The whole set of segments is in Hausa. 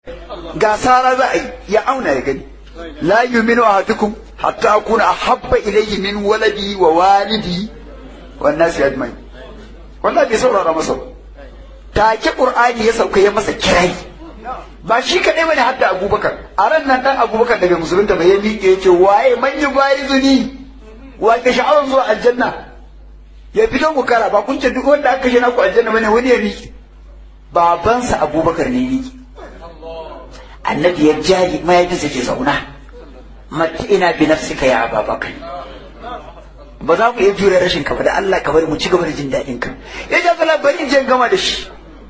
ga sara za a yi ya auna ya gani la yuminu ahadukum hatta akuna ahabba ilayhi min waladi wa walidi wan nasi ajma'in wallahi bai saurara masa take qur'ani ya sauka ya masa kirai ba shi kadai bane hadda abubakar a ran nan dan abubakar daga musulunta bai ya miƙe yace waye man yubayizuni wa ke sha'awar zuwa aljanna ya fito mu kara ba kun ce duk wanda aka kashe naku aljanna bane wani ya miƙe babansa abubakar ne miƙe annabi ya jari mahaifinsa ce zauna mata ina bi nafsika ya ababakar ba za mu iya jure rashin ka ba da Allah ka bari mu ci gaba da jin daɗin ka ya ja kala bari in je gama da shi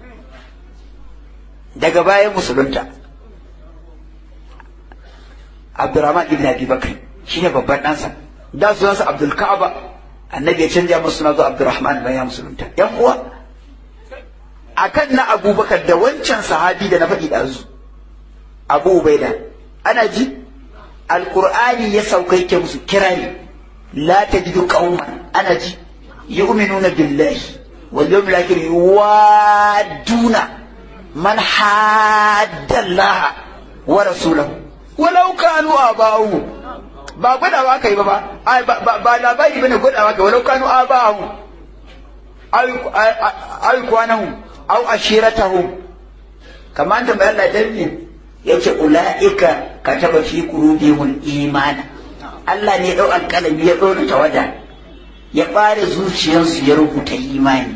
daga bayan musulunta Abdurrahman ibn Abi Bakr shine babban ɗansa da sunansa Abdul Ka'aba annabi ya canja masa suna zuwa Abdurrahman bayan musulunta yan uwa akan na Abubakar da wancan sahabi da na faɗi ɗazu Abu Ubaida ana ji Alƙur'ani ya sauka yake musu kirari la tajidu qauman ana ji yu'minuna billahi wal yawmil akhir yuwaduna man hadda Allah wa rasulahu walau kanu abahu ba gwadawa kai ba ba ba labari bane gwadawa kai walau kanu abahu ay ay kwanahu aw ashiratahum kamar da bayan Allah dan yace ula'ika kataba fi qulubihim imana Allah ne dau alƙalami ya dora tawada ya bare zuciyarsu ya rubuta imani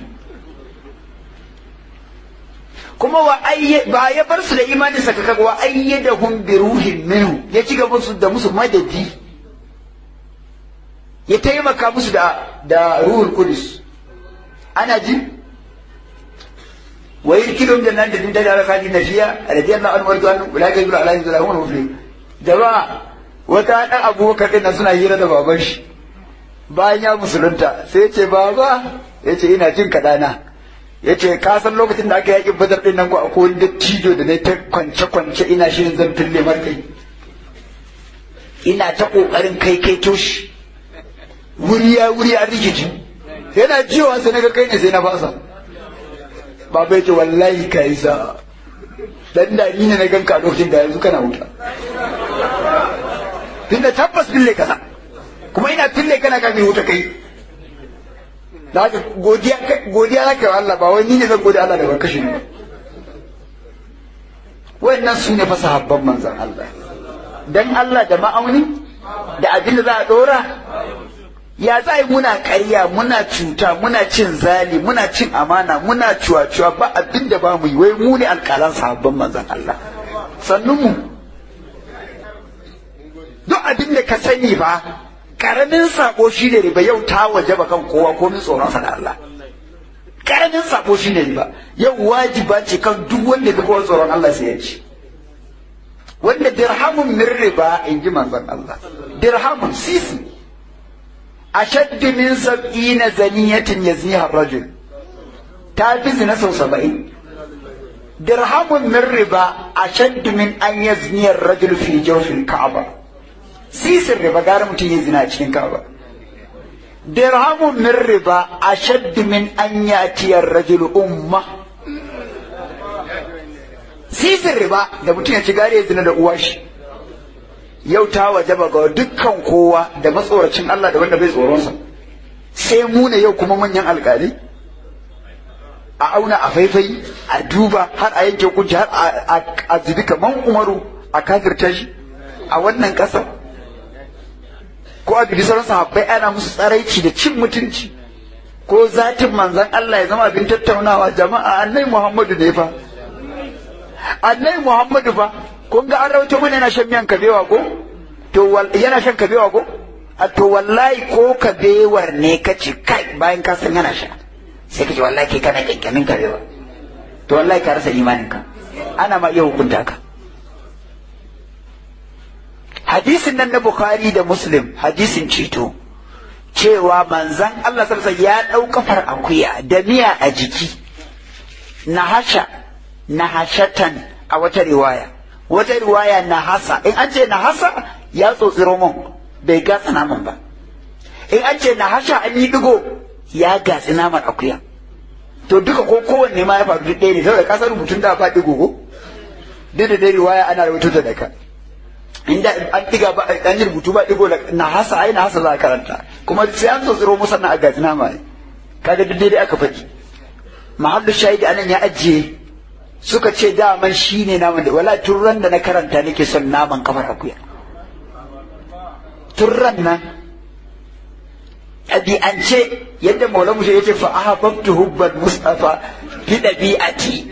kuma wa ba ya bar su da imani saka kaga wa ayyadahum bi ruhin minhu ya ci gaba su da musu madadi ya taimaka musu da da ruhul qudus ana ji ويدخلهم جنات تجري تحتها خالدين فيها رضي الله عنهم ورضوا عنه اولئك يدخلون على ذلك هم المفلحون jama'a wata ɗan abubakar ɗin suna hira da baban shi bayan ya musulunta sai ce baba ya ce ina jin kaɗana ya ce ka san lokacin da aka yaƙi badar ɗin nan ko akwai wani dattijo da na ta kwance kwance ina shirin zan fille kai ina ta ƙoƙarin kai kai toshi wuri ya wuri a rikici yana jiwa sai na ga kai ne sai na fasa baba ya ce wallahi ka yi sa dan da ni ne na ganka a lokacin da yanzu kana wuta tunda tabbas fille kasa kuma ina fille kana ka mai wuta kai da haka godiya godiya zaka wa Allah ba wai ni ne zan gode Allah da ban kashe ni wannan su ne fa sahabban manzon Allah dan Allah da ma'auni da abin da za a dora ya za yi muna ƙarya muna cuta muna cin zali muna cin amana muna cuwa-cuwa ba abin da ba mu yi wai mu ne alƙalan sahabban manzon Allah sannun mu duk abin da ka sani ba karamin sako shi ne riba yau ta waje ba kan kowa ko min tsoron sa da Allah karamin sako shi ne riba yau wajiba ce kan duk wanda ya kowa tsoron Allah sai ya ci wanda dirhamun min riba in ji manzon Allah dirhamun sisi أشد من سبعين زنية يزنيها الرجل تعرف زنا سو سبعين درهم من ربا أشد من أن يزني الرجل في جوف الكعبة سيس الربا قال متي يزنا cikin كعبة درهم من ربا أشد من أن يأتي الرجل أمة سيس الربا da mutum ya ci gare ya zina da uwa shi yau ta wajaba ga dukkan kowa da matsoracin Allah da wanda bai tsoronsa sai mu ne yau kuma manyan alkali a auna a faifai a duba har a yanke hukunci har a zubi kaman umaru a kafirta shi a wannan ƙasa ko a dubi sauran sahabbai ana musu tsaraici da cin mutunci ko zatin manzan Allah ya zama abin tattaunawa jama'a annai Muhammadu ne fa annai Muhammadu fa kun ga an rawaito mana yana shan miyan kabewa ko to yana shan kabewa ko a to wallahi ko kabewar ne ka ci kai bayan ka san yana sha sai ka ce wallahi kai kana kyankyamin kabewa to wallahi ka rasa imanin ka ana ma iya hukunta ka hadisin nan na bukhari da muslim hadisin ceto cewa manzan Allah sallallahu ya ɗau kafar akuya da miya a jiki na hasha na hashatan a wata riwaya wata riwaya na hasa in an ce na hasa ya tsotsi romon bai gatsa naman ba in an ce na hasha an yi digo ya gatsi naman akuya to duka ko kowanne ma ya faru duk ɗaya ne saboda kasar rubutun da ba digo ko duk da dai riwaya ana rubuta ta da ka inda an diga ba an yi rubutu ba digo na hasa ai na hasa za a karanta kuma sai an so tsiro musanna a gaji nama ne kaga duk dai aka faɗi mahallu shahidi anan ya ajiye suka ce daman shi ne naman da wala turran da na karanta nake son naman kamar akuya turran nan ɗabi'ance yadda maula mushe ya ce fa ahabbtu hubbal mustafa fi ɗabi'ati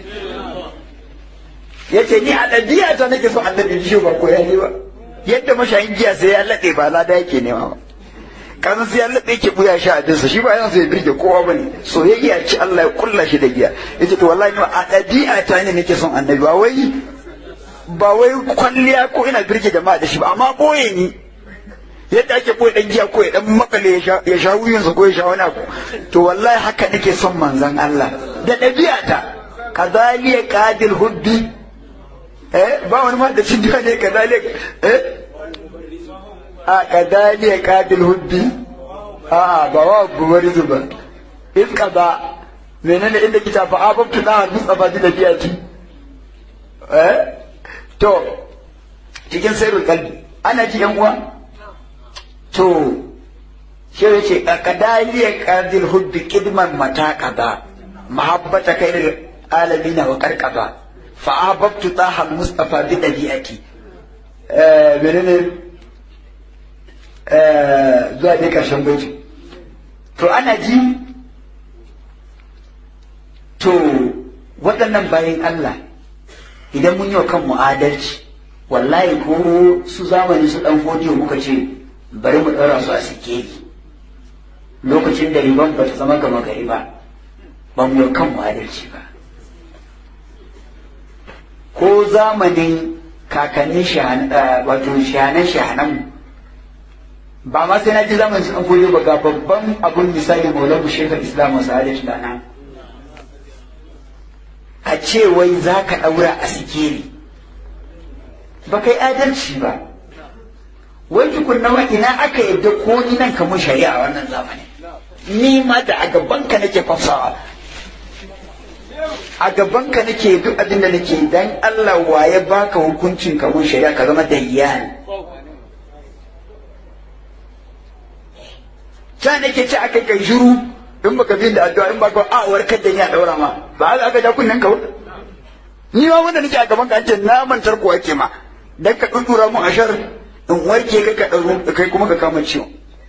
ya ce ni a ɗabi'ata nake son annabi shi ba koya ne ba yadda mashayin giya sai ya laɗe ba lada yake nema ba kasan sai ya laɗe yake buya sha abinsa shi ba yanzu ya birge kowa ba ne soyayya ce Allah ya kulla shi da giya ya ce to wallahi ni a ɗabi'ata ne nake son annabi ba wai ba wai kwalliya ko ina birge jama'a da shi ba amma boye ni yadda ake boye dan giya ko ya dan makale ya sha wuyinsa ko ya sha wani abu to wallahi haka nake son manzon Allah da ɗabi'ata kadhaliya qadil hubbi eh ba wani ma da cin ne kadhaliya eh a kadhaliya qadil hubbi a ba wa bubarizu ba iska ba menene inda kita fa ababtu da mustafa da ɗabi'ati eh to cikin sairul kalbi ana ji yan uwa to shi ya ce a kadaliya kadil hubbi kidman mata kaza mahabbata kai alamina wa karkaba fa ahbabtu taha mustafa bi dabi'ati eh menene eh zuwa dai karshen baiti to ana ji to waɗannan bayan Allah idan mun yi wa kanmu adalci wallahi ko su zamani su ɗan fodiyo muka ce bari mu ɗaura su a sikeli lokacin da riban ba ta zama gama gari ba ba mu yi kanmu adalci ba ko zamanin kakannin wato shahanan shahanan ba ma sai na ji zamanin su ɗan fodiyo ba ga babban abun misali maulamu shekar islam wasu adalci da nan a ce wai za ka ɗaura a sikeli ba kai adalci ba wai tukunna ma ina aka yadda ko ni nan kamar shari'a wannan zamani ni ma da a gabanka nake fasawa a gabanka nake duk abin da nake dan Allah waye baka hukuncin kamar shari'a ka zama dayyan ta nake ce aka kai shiru in baka bin da addu'a in baka a warkar da ni a daura ma ba haka aka ja kunnen ka ba ni ma wanda nake a gaban ka ce na mantar ko ake ma dan ka dudura mu ashar in warke ka ka dauro kai kuma ka kama ciwo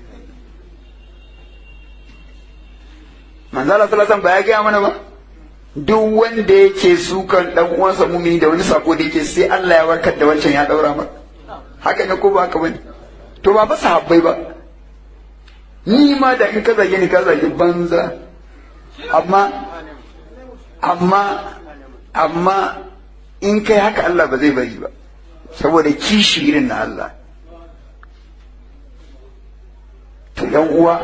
manzo Allah sallallahu alaihi ba ya gaya mana ba duk wanda yake sukan dan uwansa mumini da wani sako da yake sai Allah ya warkar da wancan ya daura ma haka ne ko ba haka bane to ba ba sahabbai ba ni ma da in ka zage ni ka zage banza amma amma amma in kai haka Allah ba zai bari ba saboda kishi irin na Allah to yan uwa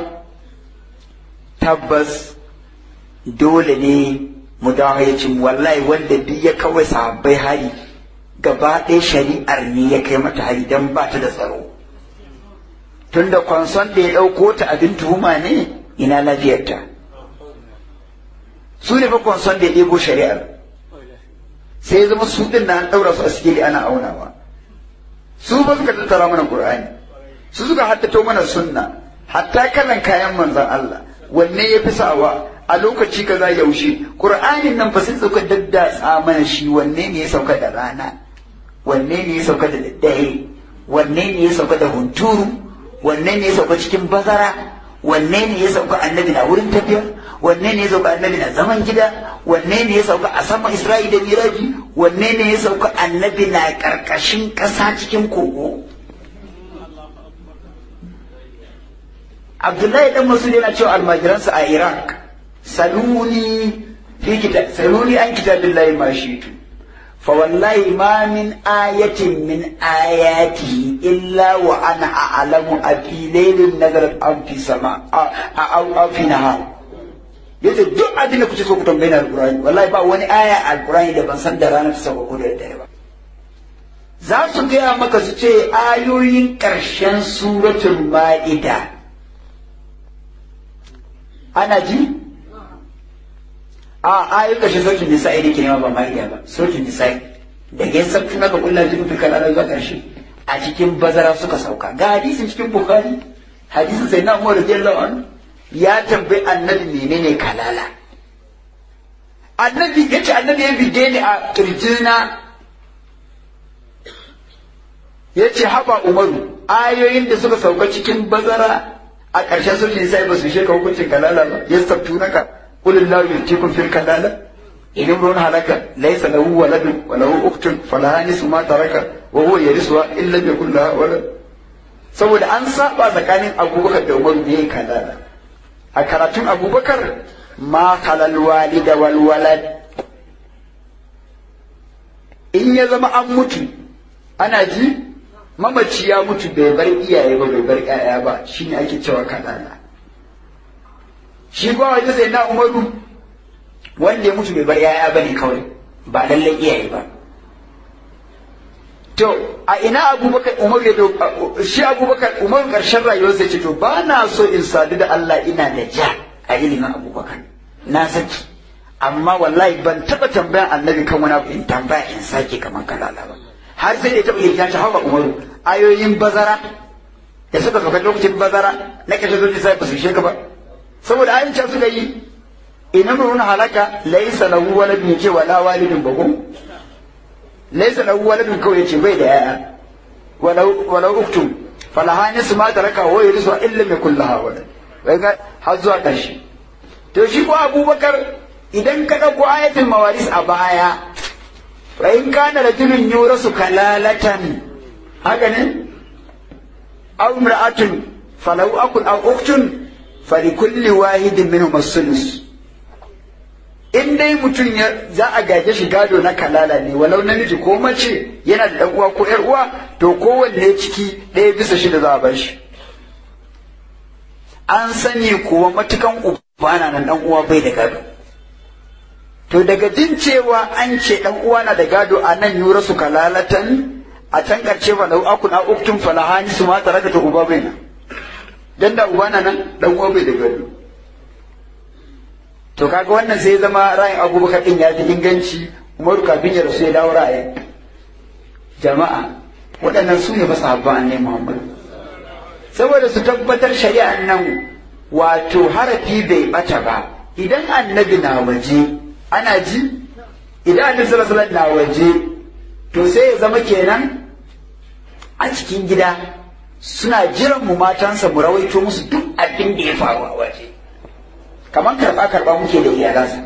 tabbas dole ne mu dawo ya cin wallahi wanda duk ya kawai sahabbai hari gaba ɗaya shari'ar ne ya kai mata hari don ba ta da tsaro tunda kwanson da ya ɗauko ta abin tuhuma ne ina lafiyarta su ne fa kwanson da ya ɗebo shari'ar sai ya zama su ɗin na an ɗaura su a sikeli ana aunawa su ba suka tattara mana qur'ani su suka haddato mana sunna hatta kalan kayan manzon Allah wanne ya fi sawa a lokaci kaza yaushe qur'anin nan fa sai suka daddatsa mana shi wanne ne ya sauka da rana wanne ne ya sauka da daddare wanne ne ya sauka da hunturu wanne ne ya sauka cikin bazara wanne ne ya sauka annabi na wurin tafiya wanne ne ya sauka annabi na zaman gida wanne ne ya sauka a sama isra'i da miraji wanne ne ya sauka annabi na karkashin ƙasa cikin kogo abdullahi dan masu yana cewa almajiransa a iraq saluni fi kitab saluni an kitabillahi ma shitu فوالله ما من آية من آياته إلا وأنا أعلم أفي ليل نزلت أم في سماء أو أو في نهار yace duk abin da kuke so ku tambaye na alqur'ani wallahi ba wani aya alqur'ani da ban san da ranar ta sauka ko da dare ba za su gaya maka su ce ayoyin ƙarshen suratul ma'ida ana ji a ayoyin ƙarshen suratul nisa'i da ke nema ba ma'ida ba suratul nisa'i da ya sabtu naka kullu jibu fi kalala zuwa karshe a cikin bazara suka sauka ga hadisin cikin bukhari hadisin sai na umar radiyallahu anhu ya tambayi annabi menene kalala annabi ya ce annabi ya bige ni a kirjina ya ce haba umaru ayoyin da suka sauka cikin bazara a ƙarshen sulhin sai ba su sheka hukuncin kalala ba ya sabtu naka kulin lahu yutikum fil kalala in imrun halaka laysa lahu waladun wa lahu ukhtun falaha nisfu ma taraka wa huwa yarisuha illa bi yakul laha walad saboda an saba tsakanin abubakar da umaru ne kalala a karatun abubakar ma kalal walida wal walad in ya zama an mutu ana ji mamaci ya mutu bai bar iyaye ba bai bar ƴaƴa ba shine ake cewa kalala shi ba waje sai na umaru wanda ya mutu bai bar ƴaƴa ba ne kawai ba lallai iyaye ba to a ina abubakar umar ya shi abubakar umar karshen rayuwarsa ce to ba na so in sadu da Allah ina da ja a ilimin abubakar na saki amma wallahi ban taba tambayan annabi kan wani abu in tambaya in sake kamar kalala ba har sai da ya taba yin ta hawa umaru ayoyin bazara da suka sauka lokacin bazara na kashe zuci sai ba su sheka ba saboda ayin can suka yi ina muruna halaka laisa lahu waladun ce wala walidin bago laisa lahu waladun kawai yace bai da yaya walau walau uktum falaha nisu ma taraka wa yurisu illa ma kullaha walad wai ga har zuwa karshe to shi ko abubakar idan ka dauko ayatul mawaris a baya fa in kana rajulun yurasu kalalatan haka ne aw imra'atun falau akun aw uktun falikulli wahidin minhum as-sulus in dai mutum ya za a gaje shi gado na kalala ne walau namiji ko mace yana da dan uwa ko yar uwa to kowanne ciki ɗaya bisa shida za a bar shi an sani kuwa matukan uba na nan dan uwa bai da gado to daga jin cewa an ce dan uwa na da gado a nan yura su kalalatan a can karshe ba lau akun a uktun falahani su ma taraka to uba bai nan dan da uba na nan dan uwa bai da gado to kaga wannan sai zama ra'ayin abubakar din ya fi inganci umaru kafin ya rasu ya dawo ra'ayin jama'a waɗannan su ne masahabban annabi muhammad saboda su tabbatar shari'an nan wato harafi bai bata ba idan annabi na waje ana ji idan annabi sallallahu alaihi na waje to sai ya zama kenan a cikin gida suna jiran mu matansa mu rawaito musu duk abin da ya faru a waje kamar karɓa karɓa muke da iyalansa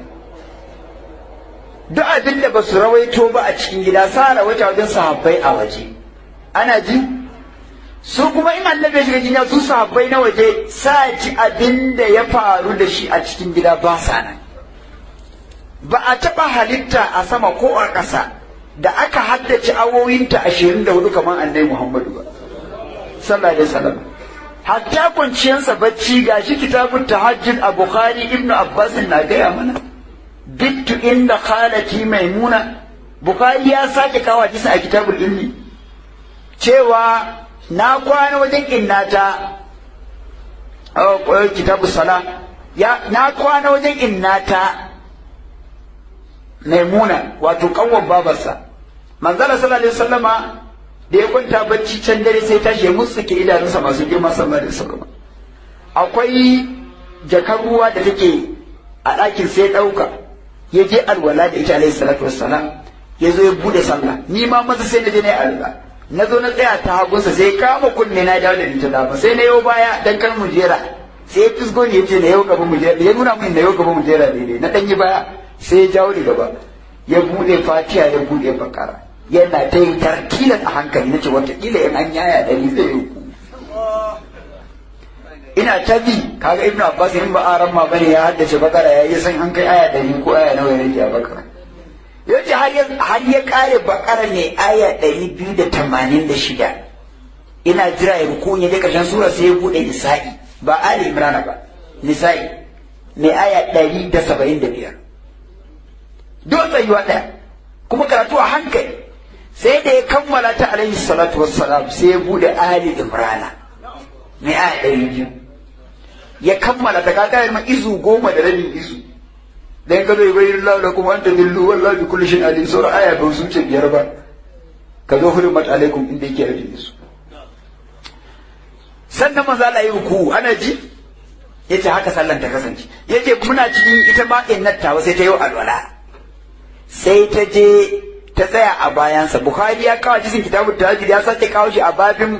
duk abin da ba su rawaito ba a cikin gida sa rawaita wajen sahabbai a waje ana ji su kuma in annabi ya shiga jinya su sahabbai na waje sa ji abin da ya faru da shi a cikin gida ba sa nan ba a taɓa halitta a sama ko a ƙasa da aka haddace awoyinta ashirin da hudu kamar annabi muhammadu ba sallallahu alaihi wasallam hatta kwanciyarsa bacci ga shi kitabun tahajjud a bukhari ibnu abbas na gaya mana bittu inda khalati maimuna bukhari ya sake kawo hadisi a kitabul ilmi cewa na kwana wajen innata a kitabu sala ya na kwana wajen innata maimuna wato kanwan babarsa manzala sallallahu alaihi wasallama da ya kwanta bacci can dare sai tashi ya mutsuke idanunsa masu girma sallallahu alaihi wasallam akwai jakar ruwa da take a ɗakin sai ɗauka ya je alwala da ita alaihi salatu wassalam ya zo ya bude sallah ni ma maza sai na je na yi alwala na zo na tsaya ta hagunsa sai kama kunne na dawo da ita dama sai na yau baya dan kan mu jera sai ya fisgo ni ya ce na yau gaba mu jera ya nuna min na yau gaba mu jera daidai na ɗan yi baya sai ya jawo ni gaba ya bude fatiha ya bude bakara yana ta yi tarkilan a hankali na ce watakila in an yaya da ni zai yi ina ta bi kaga ibnu abbas in ba aran ma bane ya haddace bakara ya yi san an kai aya ɗari ko aya nawa ya rage a bakara yace har ya har ya kare bakara ne aya ɗari biyu da tamanin da shida ina jira ya ruku ya je karshen sura sai ya bude nisa'i ba ali imrana ba nisa'i mai aya ɗari da saba'in da biyar don tsayuwa ɗaya kuma karatu a hankali sai da ya kammala ta alaihi salatu wassalam sai ya bude ali imrana mai aya ɗari biyu ya kammala ta kaga ma izu goma da rabin izu dan ka zo bayyana Allah lakum an tadillu wallahi bi kulli shay'in alim sura aya ba su ce biyar ba ka zo hurmat alaikum inda yake ajiye su sannan manzo Allah yi ku ana ji yace haka sallan ta kasance yace muna cikin ita ma innatta sai ta yi alwala sai ta je ta tsaya a bayansa bukhari ya kawo cikin kitabun tahajjud ya sake kawo shi a babin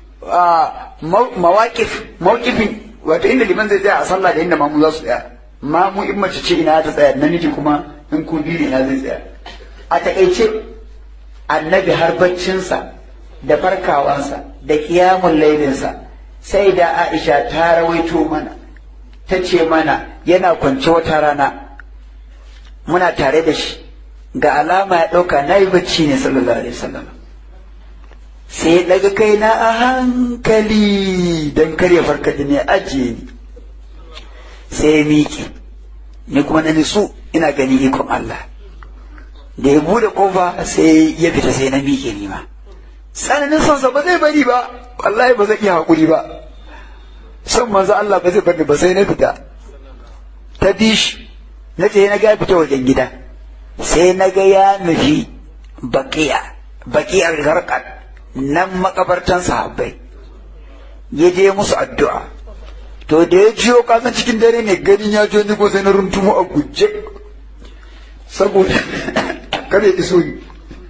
mawaqif mawqifin wato inda liman zai tsaya a sallah da inda mamu za su tsaya mamu in mace ce ina ta tsaya namiji kuma in ku biyu ina zai tsaya a takaice annabi har baccinsa da farkawansa da kiyamun lailinsa sai da aisha ta rawaito mana ta ce mana yana kwance wata rana muna tare da shi ga alama ya ɗauka na yi bacci ne sallallahu alaihi wasallam sai ya daga kaina a hankali don karya farka da ne ajiye ni sai ya miƙe ni kuma na nisu ina gani ikon Allah da ya bude kofa sai ya fita sai na miƙe ni ma tsananin sonsa ba zai bari ba wallahi ba zai iya haƙuri ba son manzo Allah ba zai bari ba sai na fita ta bi shi na ce na ga fita wajen gida sai na ga ya nufi baƙiya baƙiyar garkat nan makabartan sahabbai ya je musu addu'a to da ya jiyo kasan cikin dare ne ganin ya jo ni ko sai na runtumo a guje saboda kada ya iso ni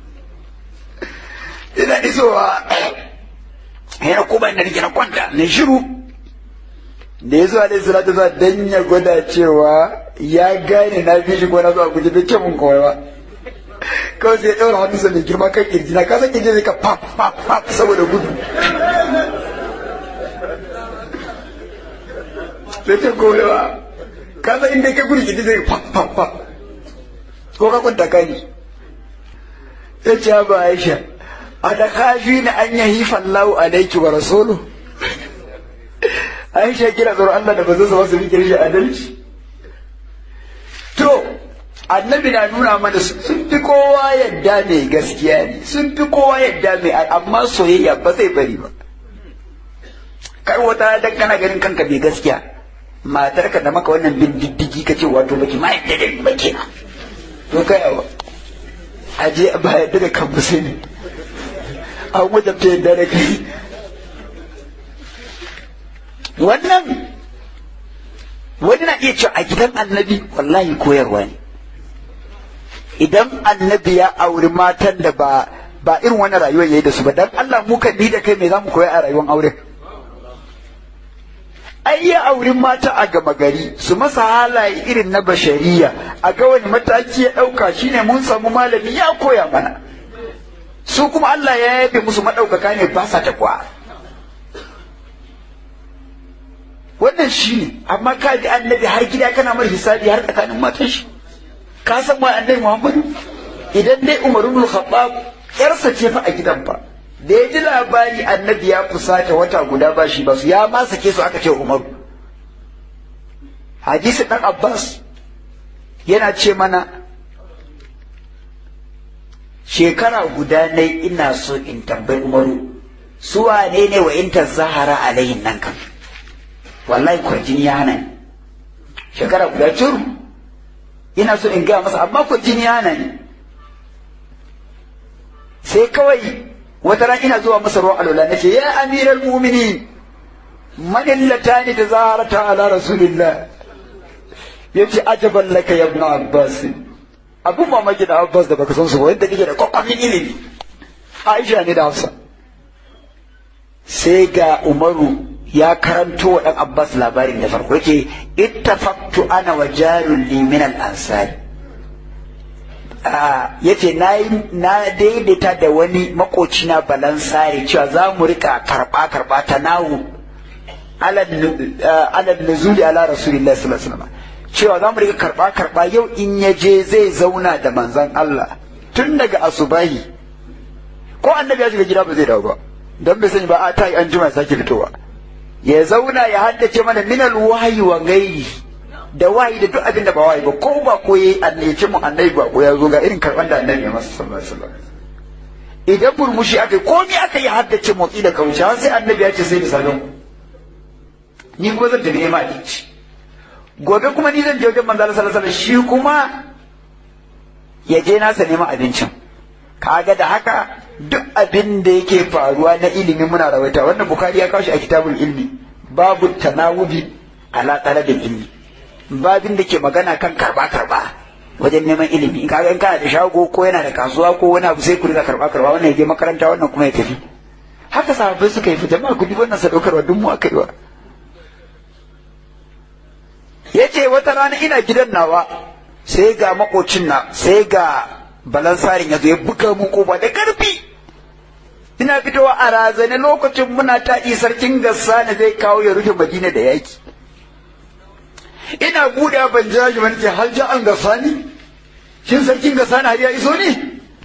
ina isowa yana kuma ina rike na kwanta na shiru da ya zo alaihi salatu za dan ya gwada cewa ya gane na fi shi ko na zo a guje bai ce mun kawai ba kawai sai ya ɗaura hannunsa mai girma kan kirji na kasan kirji zai ka pap pap pap saboda gudu sai ce kawai ba kasan inda ka gudu kirji zai pap pap pap ko ka kwanta ka ne ya ce ba aisha a da kafi na an yahi fallahu alaiki wa rasulu aisha kira tsoron Allah da ba zai zama su bi kirshi adalci to annabi na nuna mana sun fi kowa yadda mai gaskiya ne sun fi kowa yadda mai amma soyayya ba zai bari ba kar wata dan kana ganin kanka bai gaskiya matarka da maka wannan bin diddigi ka ce wato baki ma yadda da ba kenan to kai awa aje ba yadda da kan sai ne an wajen ta yadda da kai wannan wani na iya cewa a gidan annabi wallahi koyarwa ne idan annabi ya auri matan da ba ba irin wannan rayuwar yayi da su ba dan Allah mu kan ni da kai me zamu koya a rayuwar aure ai ya auri mata a gama gari su masa halaye irin na bashariya a ga wani mataki ya dauka shine mun samu malami ya koya mana su kuma Allah ya yabe musu madaukaka ne ba sa takwa wannan shine amma ka ji annabi har gida kana mar hisabi har tsakanin matan shi ka san wa annabi Muhammad idan dai Umar ibn Khattab yarsa ce fa a gidan fa da ya ji labari annabi ya fusata wata guda ba shi ba su ya ma sake su aka ce Umar hadisi dan Abbas yana ce mana shekara guda ne ina so in tambayi Umaru su wane ne wa in zahara alayhin nan kan wallahi kwarjini ya hana shekara guda curu ina so in gaya masa amma ko jini yana ne sai kawai wata ran ina zuwa masa ruwan alola nace ya amiral mu'minin man illatani tazarata ala rasulillah yace ajaban laka ya ibn abbas abun mamaki da abbas da baka san su ba yadda kike da kwakwamin ilimi aisha ne da hafsa sai ga umaru ya karanto wa ɗan Abbas labarin da farko yake ittafaqtu ana wa jarun li min al ansari yace na na daidaita da wani makoci na balansare cewa za mu rika karba karba ta nawu ala nuzuli ala rasulillahi sallallahu alaihi wasallam cewa za mu rika karba karba yau in ya je zai zauna da manzon Allah tun daga asubahi ko annabi ya shiga gida ba zai dawo ba don bai sani ba a ta yi an jima sake fitowa ya zauna ya haddace mana minal wahayi wa gairi da wahayi da duk abin da ba wahayi ba ko ba ko yayi annabi mu annabi ba ko ya zo ga irin karban da annabi ya masa sallallahu alaihi wasallam idan burmushi aka ko ni aka yi haddace motsi da kauce sai annabi ya ce sai da salon ni ko zan tafi nema abinci gobe kuma ni zan je wajen manzo Allah sallallahu alaihi shi kuma ya je nasa neman abincin kaga da haka duk abin da yake faruwa na ilimi muna rawaita wannan bukari ya kawo shi a kitabul ilmi babu tanawubi ala talabil ilmi babin da ke magana kan karba karba wajen neman ilimi in kaga in kana da shago ko yana da kasuwa ko wani abu sai ku riga karba karba wannan ya je makaranta wannan kuma ya tafi haka sahabbai suka yi jama'a ku bi wannan sadaukarwa duk mu aka yi wa yace wata rana ina gidan nawa sai ga makocin na sai ga balansarin ya zo ya buga mun koba da karfi ina fitowa a razane lokacin muna taɗi sarkin gassa na zai kawo ya rufe madina da yaki ina buɗe ban jira shi wani ce har ja an gasa ni shin sarkin gassa na har ya iso ne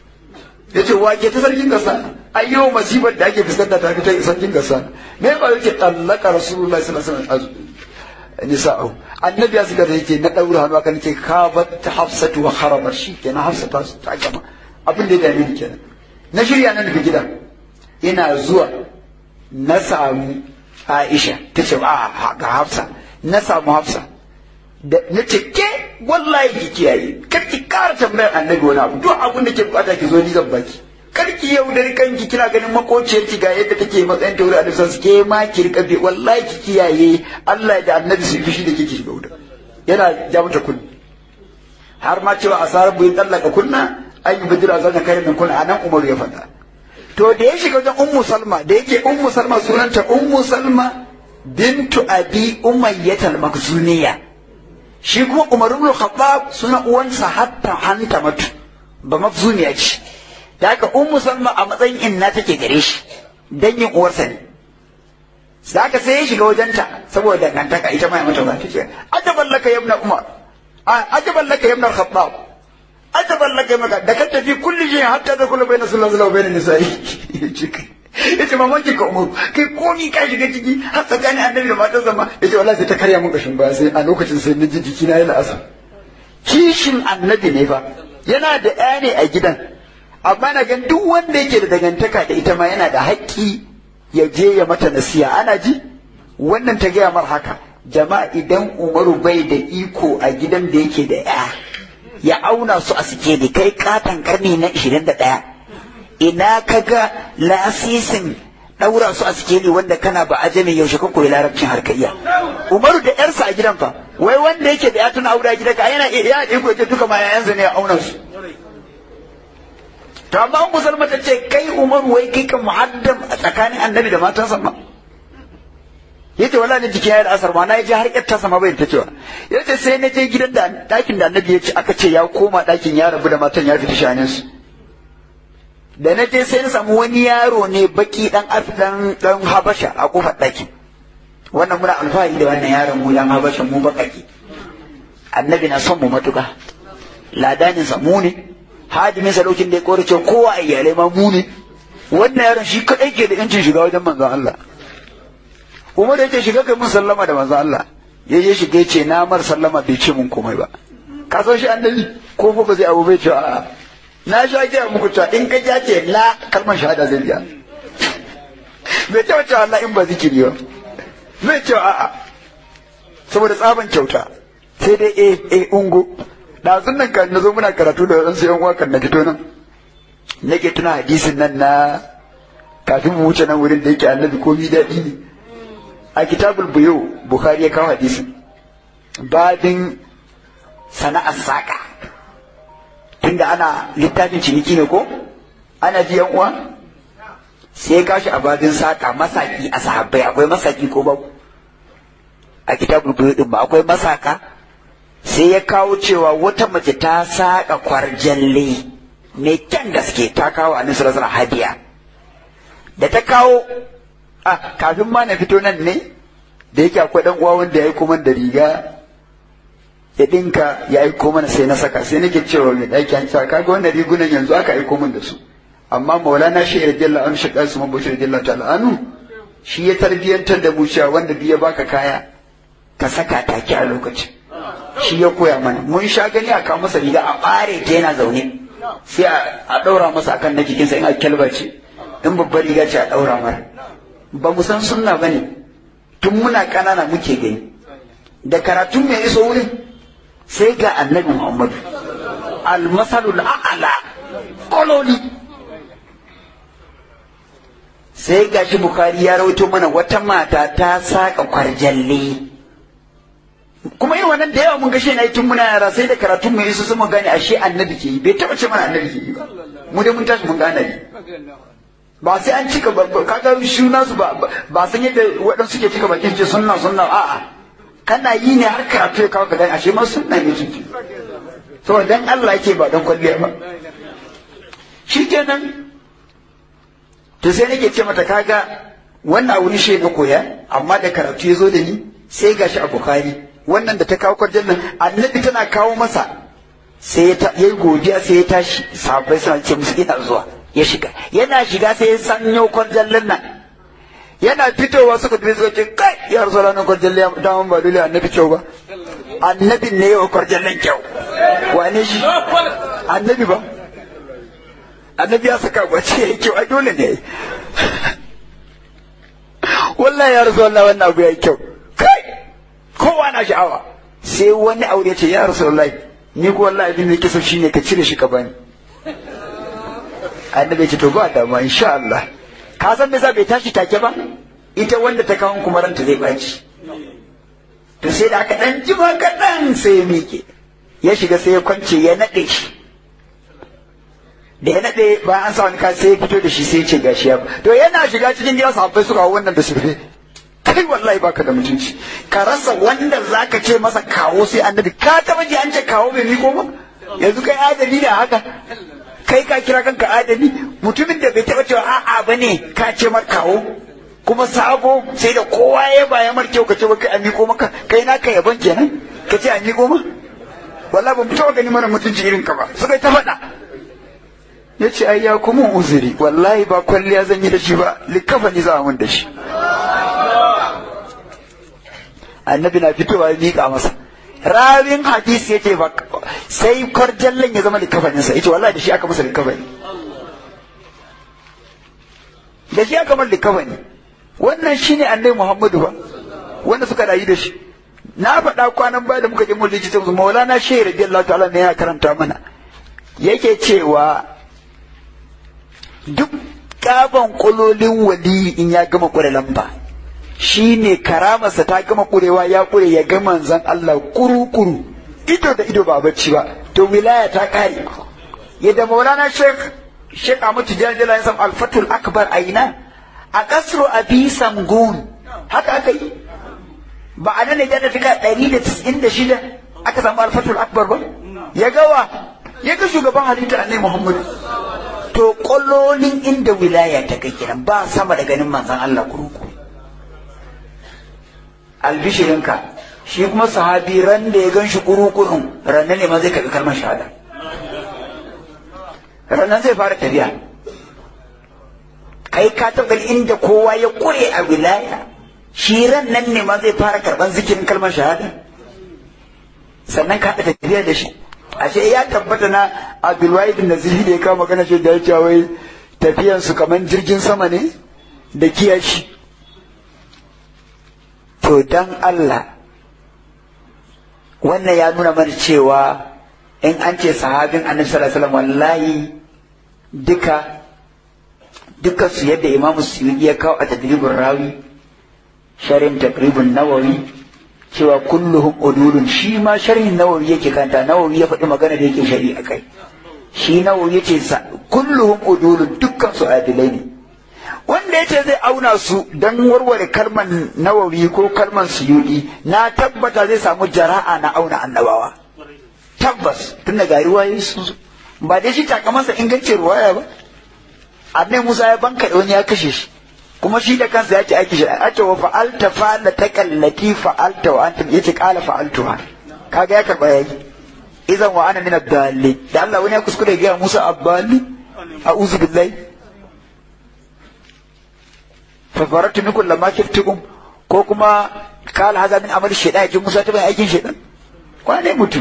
ya ce wake ta sarkin gassa ayyo masifar da ake fuskanta ta fita sarkin gassa me ba yake tallaka rasulullahi sallallahu alaihi wasallam nisa'u annabi ya zuga da yake na daura hannu aka nake ka batta hafsatu wa kharabar shi kenan hafsa ta ta gama abin da ya dame ni kenan na shirya nan daga gida ina zuwa na samu Aisha ta ce a ga Hafsa na samu Hafsa da na ce ke wallahi ki kiyaye kar ki kara tambayar annabi wani abu duk abin da ke bukata ki zo ni zan baki kar ki yau da kanki kina ganin makociyar ki ga yadda take matsayin ta wurin annabi ke ma ki rika bi wallahi ki kiyaye Allah da annabi su fishi da kike shiga wuta yana ja mata kunni har ma cewa asarar buyin tallaka kunna an yi bidira zan kai min kunna anan Umar ya faɗa to da ya shiga wajen ummu salma da yake ummu salma sunanta ummu salma bintu abi umayyatal makzuniya shi kuma umar ibn khattab suna uwansa hatta hanta matu ba makzuniya ce da haka ummu salma a matsayin inna take gare shi dangin uwarsa ne da haka sai ya shiga wajenta saboda dangantaka ita ma ya mata ba ta ce ajaban laka yabna umar ajaban laka yabna khattab ajaban laka yabna da ka tafi kulli shi hatta da kullu bayna sallallahu alaihi wa bayna nisa'i yace mamanki ka umaru kai komi ka shiga ciki har tsakanin annabi da matan zama yace wallahi sai ta karya mun kashin baya sai a lokacin sai naji jiki na yi la'asa kishin annabi ne fa yana da ɗaya ne a gidan amma na gan duk wanda yake da dangantaka da ita ma yana da haƙƙi ya je ya mata nasiya ana ji wannan ta gaya mar haka jama'a idan umaru bai da iko a gidan da yake da ya ya auna su a sikeli kai katon karni na 21 ina kaga lasisin ɗaura su a sikeli wanda kana ba ajami yaushe kan koyi larabcin harkaiya umaru da yarsa a gidan fa wai wanda yake da ya tuna aure a gidan ka yana iya ya iko ce duka ma yayansa ne ya auna su to amma an musulma ta ce kai umaru wai kai kan muhaddam a tsakanin annabi da matansa ma yace wala ne jiki ya da asar ma na je har yatta sama bai ta cewa yace sai na je gidan da dakin da annabi ya ce aka ce ya koma dakin ya rabu da matan ya fita shanin su da na je sai na samu wani yaro ne baki dan dan dan habasha a kofar ɗakin wannan muna alfahari da wannan yaron mu dan habasha mu bakaki annabi na son mu matuka ladanin sa mu ne hadimin sa lokacin da ya korace kowa a iyalai ma mu ne wannan yaron shi kadai ke da yancin shiga wajen manzon Allah Umar ya ce shiga kai mun sallama da manzon Allah ya je shiga ya ce na mar sallama bai ce mun komai ba ka san shi annabi ko fa ba zai abu bai ce a'a na sha gaya muku cewa in ka ja ce la kalmar shahada zai biya bai ce cewa Allah in ba zikiri ba bai ce a'a saboda tsaban kyauta sai dai eh eh ungo ɗazun nan kan na zo muna karatu da wadansu yan uwa kan na fito nan nake tuna hadisin nan na kafin mu wuce nan wurin da yake annabi komi daɗi ne a kitabul buyo bukhari ya kawo hadisin babin sana'ar saƙa tunda ana littafin ciniki ne ko ana ji yan uwa sai ya kashi a babin saƙa masaki a sahabbai akwai masaki ko babu a kitabul buyo din ba akwai masaka sai ya kawo cewa wata mace ta saƙa kwarjalle mai kyan gaske ta kawo a nisa rasar hadiya da ta kawo a kafin ma na fito nan ne da yake akwai dan uwa wanda ya yi kuma da riga ya dinka ya aiko mana sai na saka sai nake cewa mai ɗaki an cewa kaga wannan rigunan yanzu aka aiko min da su amma maulana shi radiyallahu anhu shi kasu man bashir radiyallahu ta'ala anhu shi ya tarbiyantar da mu cewa wanda duk ya baka kaya ka saka take a lokacin shi ya koya mana mun sha gani a kawo masa riga a ɓare ta yana zaune sai a ɗaura masa akan na jikinsa in a kyalba ce in babbar riga ce a ɗaura mara ba mu san sunna ba ne tun muna ƙanana muke gani da karatun mai iso wurin sai ga annabi muhammadu almasalul a'ala kololi sai ga shi bukari ya rawaito mana wata mata ta saka kwarjalle kuma yin wannan da yawa mun ga shi na tun muna yara sai da karatun mai iso sun gane ashe annabi ke yi bai taba ce mana annabi ke yi ba mu dai mun tashi mun gane ne ba sai an cika kaga shuna su ba ba san yadda waɗansu ke cika bakin ce sunna sunna a'a kana yi ne har karatu ya kawo ka dan ashe ma sunna ne ciki to dan Allah yake ba dan kwalliya ba shikenan to sai nake ce mata kaga wannan a wani shi na koya amma da karatu ya zo da ni sai gashi a Bukhari wannan da ta kawo kwarjan nan annabi tana kawo masa sai ya yi godiya sai ya tashi sahabbai suna ce musu ina zuwa ya shiga yana shiga sai ya sanyo kwarjallin nan yana fitowa suka tafi suka ce kai ya rasu ranar kwarjalle ya daman ba dole annabi kyau ba annabin ne yau kwarjallen kyau wane shi annabi ba annabi ya saka bace ya yi kyau ai dole ne wallahi ya rasu wallahi wannan abu ya yi kyau kai kowa na sha'awa sai wani aure ce ya rasu wallahi ni ko wallahi abin da yake so shine ka cire shi ka bani annabi ya ce to ba dama insha Allah ka san me za bai tashi take ba ita wanda ta kawo kuma ranta zai baci to sai da aka dan jima kaɗan sai ya miƙe ya shiga sai ya kwance ya naɗe shi da ya naɗe bayan an sa wani ka sai ya fito da shi sai ya ce gashi ya to yana shiga cikin gida sahabbai suka hau wannan da shirfe kai wallahi baka da mutunci ka rasa wanda zaka ce masa kawo sai annabi ka taba ji an ce kawo bai miko ba yanzu kai adali da haka kai ka kira kanka adali mutumin da bai taba cewa a'a bane ka ce mar kawo kuma sabo sai da kowa ya baya mar kyau ka ce kai an miko maka kai naka yaban kenan ka ce an miko ma wallahi ban fito gani mana mutunci irin ka ba suka ta faɗa ya ce ai ya kuma uzuri wallahi ba kwalliya zan yi da shi ba likafa ni za a mun da shi annabi na fitowa ya miƙa masa rawin hadisi ya ce ba sai kwarjallen ya zama likafaninsa ya ce wallahi da shi aka masa likafani da shi aka masa likafani wannan shine annabi muhammadu ba wanda suka rayu da shi na faɗa kwanan baya da muka je mulki ta maulana shehu radiyallahu ta'ala ne ya karanta mana yake cewa duk kaban kulolin wali in ya gama kure lamba shi ne karamarsa ta gama kurewa ya kure ya ga manzan Allah kuru-kuru ido da ido ba bacci ba to wilaya ta kare yadda maulana sheikh sheikh Ahmad Tijani Jala ya samu alfatul akbar a ina a kasro abi samgun haka aka yi ba a nan ne da fika ɗari da tis'in da shida aka samu alfatul akbar ba ya gawa ya ga shugaban halitta annai muhammadu to kwallolin inda wilaya ta kai kiran ba sama da ganin manzan Allah kuruku albishirinka shi kuma sahabi ran da ya gan shi kurukurun rannan ne ma zai karɓi kalmar shahada rannan zai fara tafiya kai ka taɓa inda kowa ya kure a wilaya shi ran nan ne ma zai fara karɓar zikirin kalmar shahada sannan ka haɗa tafiya da shi ashe ya tabbata na abdulwahid nazihi da ya kawo magana shi da ya ce wai tafiyan su kamar jirgin sama ne da kiyashi to dan Allah wannan ya nuna mana cewa in an ce sahabin annabi sallallahu alaihi wasallam wallahi duka duka su yadda imamu suyuti ya kawo a tadribin rawi sharin taqribun nawawi cewa kulluhum udulun shi ma sharhin nawawi yake kanta nawawi ya faɗi magana da yake shari a kai shi nawawi yace sa kulluhum udulun dukkan su adilai ne wanda yace zai auna su dan warware kalman nawawi ko kalman suyudi na tabbata zai samu jara'a na auna annabawa tabbas tun daga riwayoyi sun ba dai shi takamansa ingancin ruwaya ba annai musa ya banka wani ya kashe shi kuma shi da kansa ya ce aiki shi a ce wa fa'alta fa'ala ta kallati fa'alta wa anta yace qala fa'altuha kaga ya karba yayi idan wa ana min ad-dalli da Allah wani ya kuskure ga Musa abballi a'udhu billahi fa faratu minkum lamma kiftukum ko kuma kala haza min amali shaytan yaji Musa ta bai aikin shaytan kwane mutum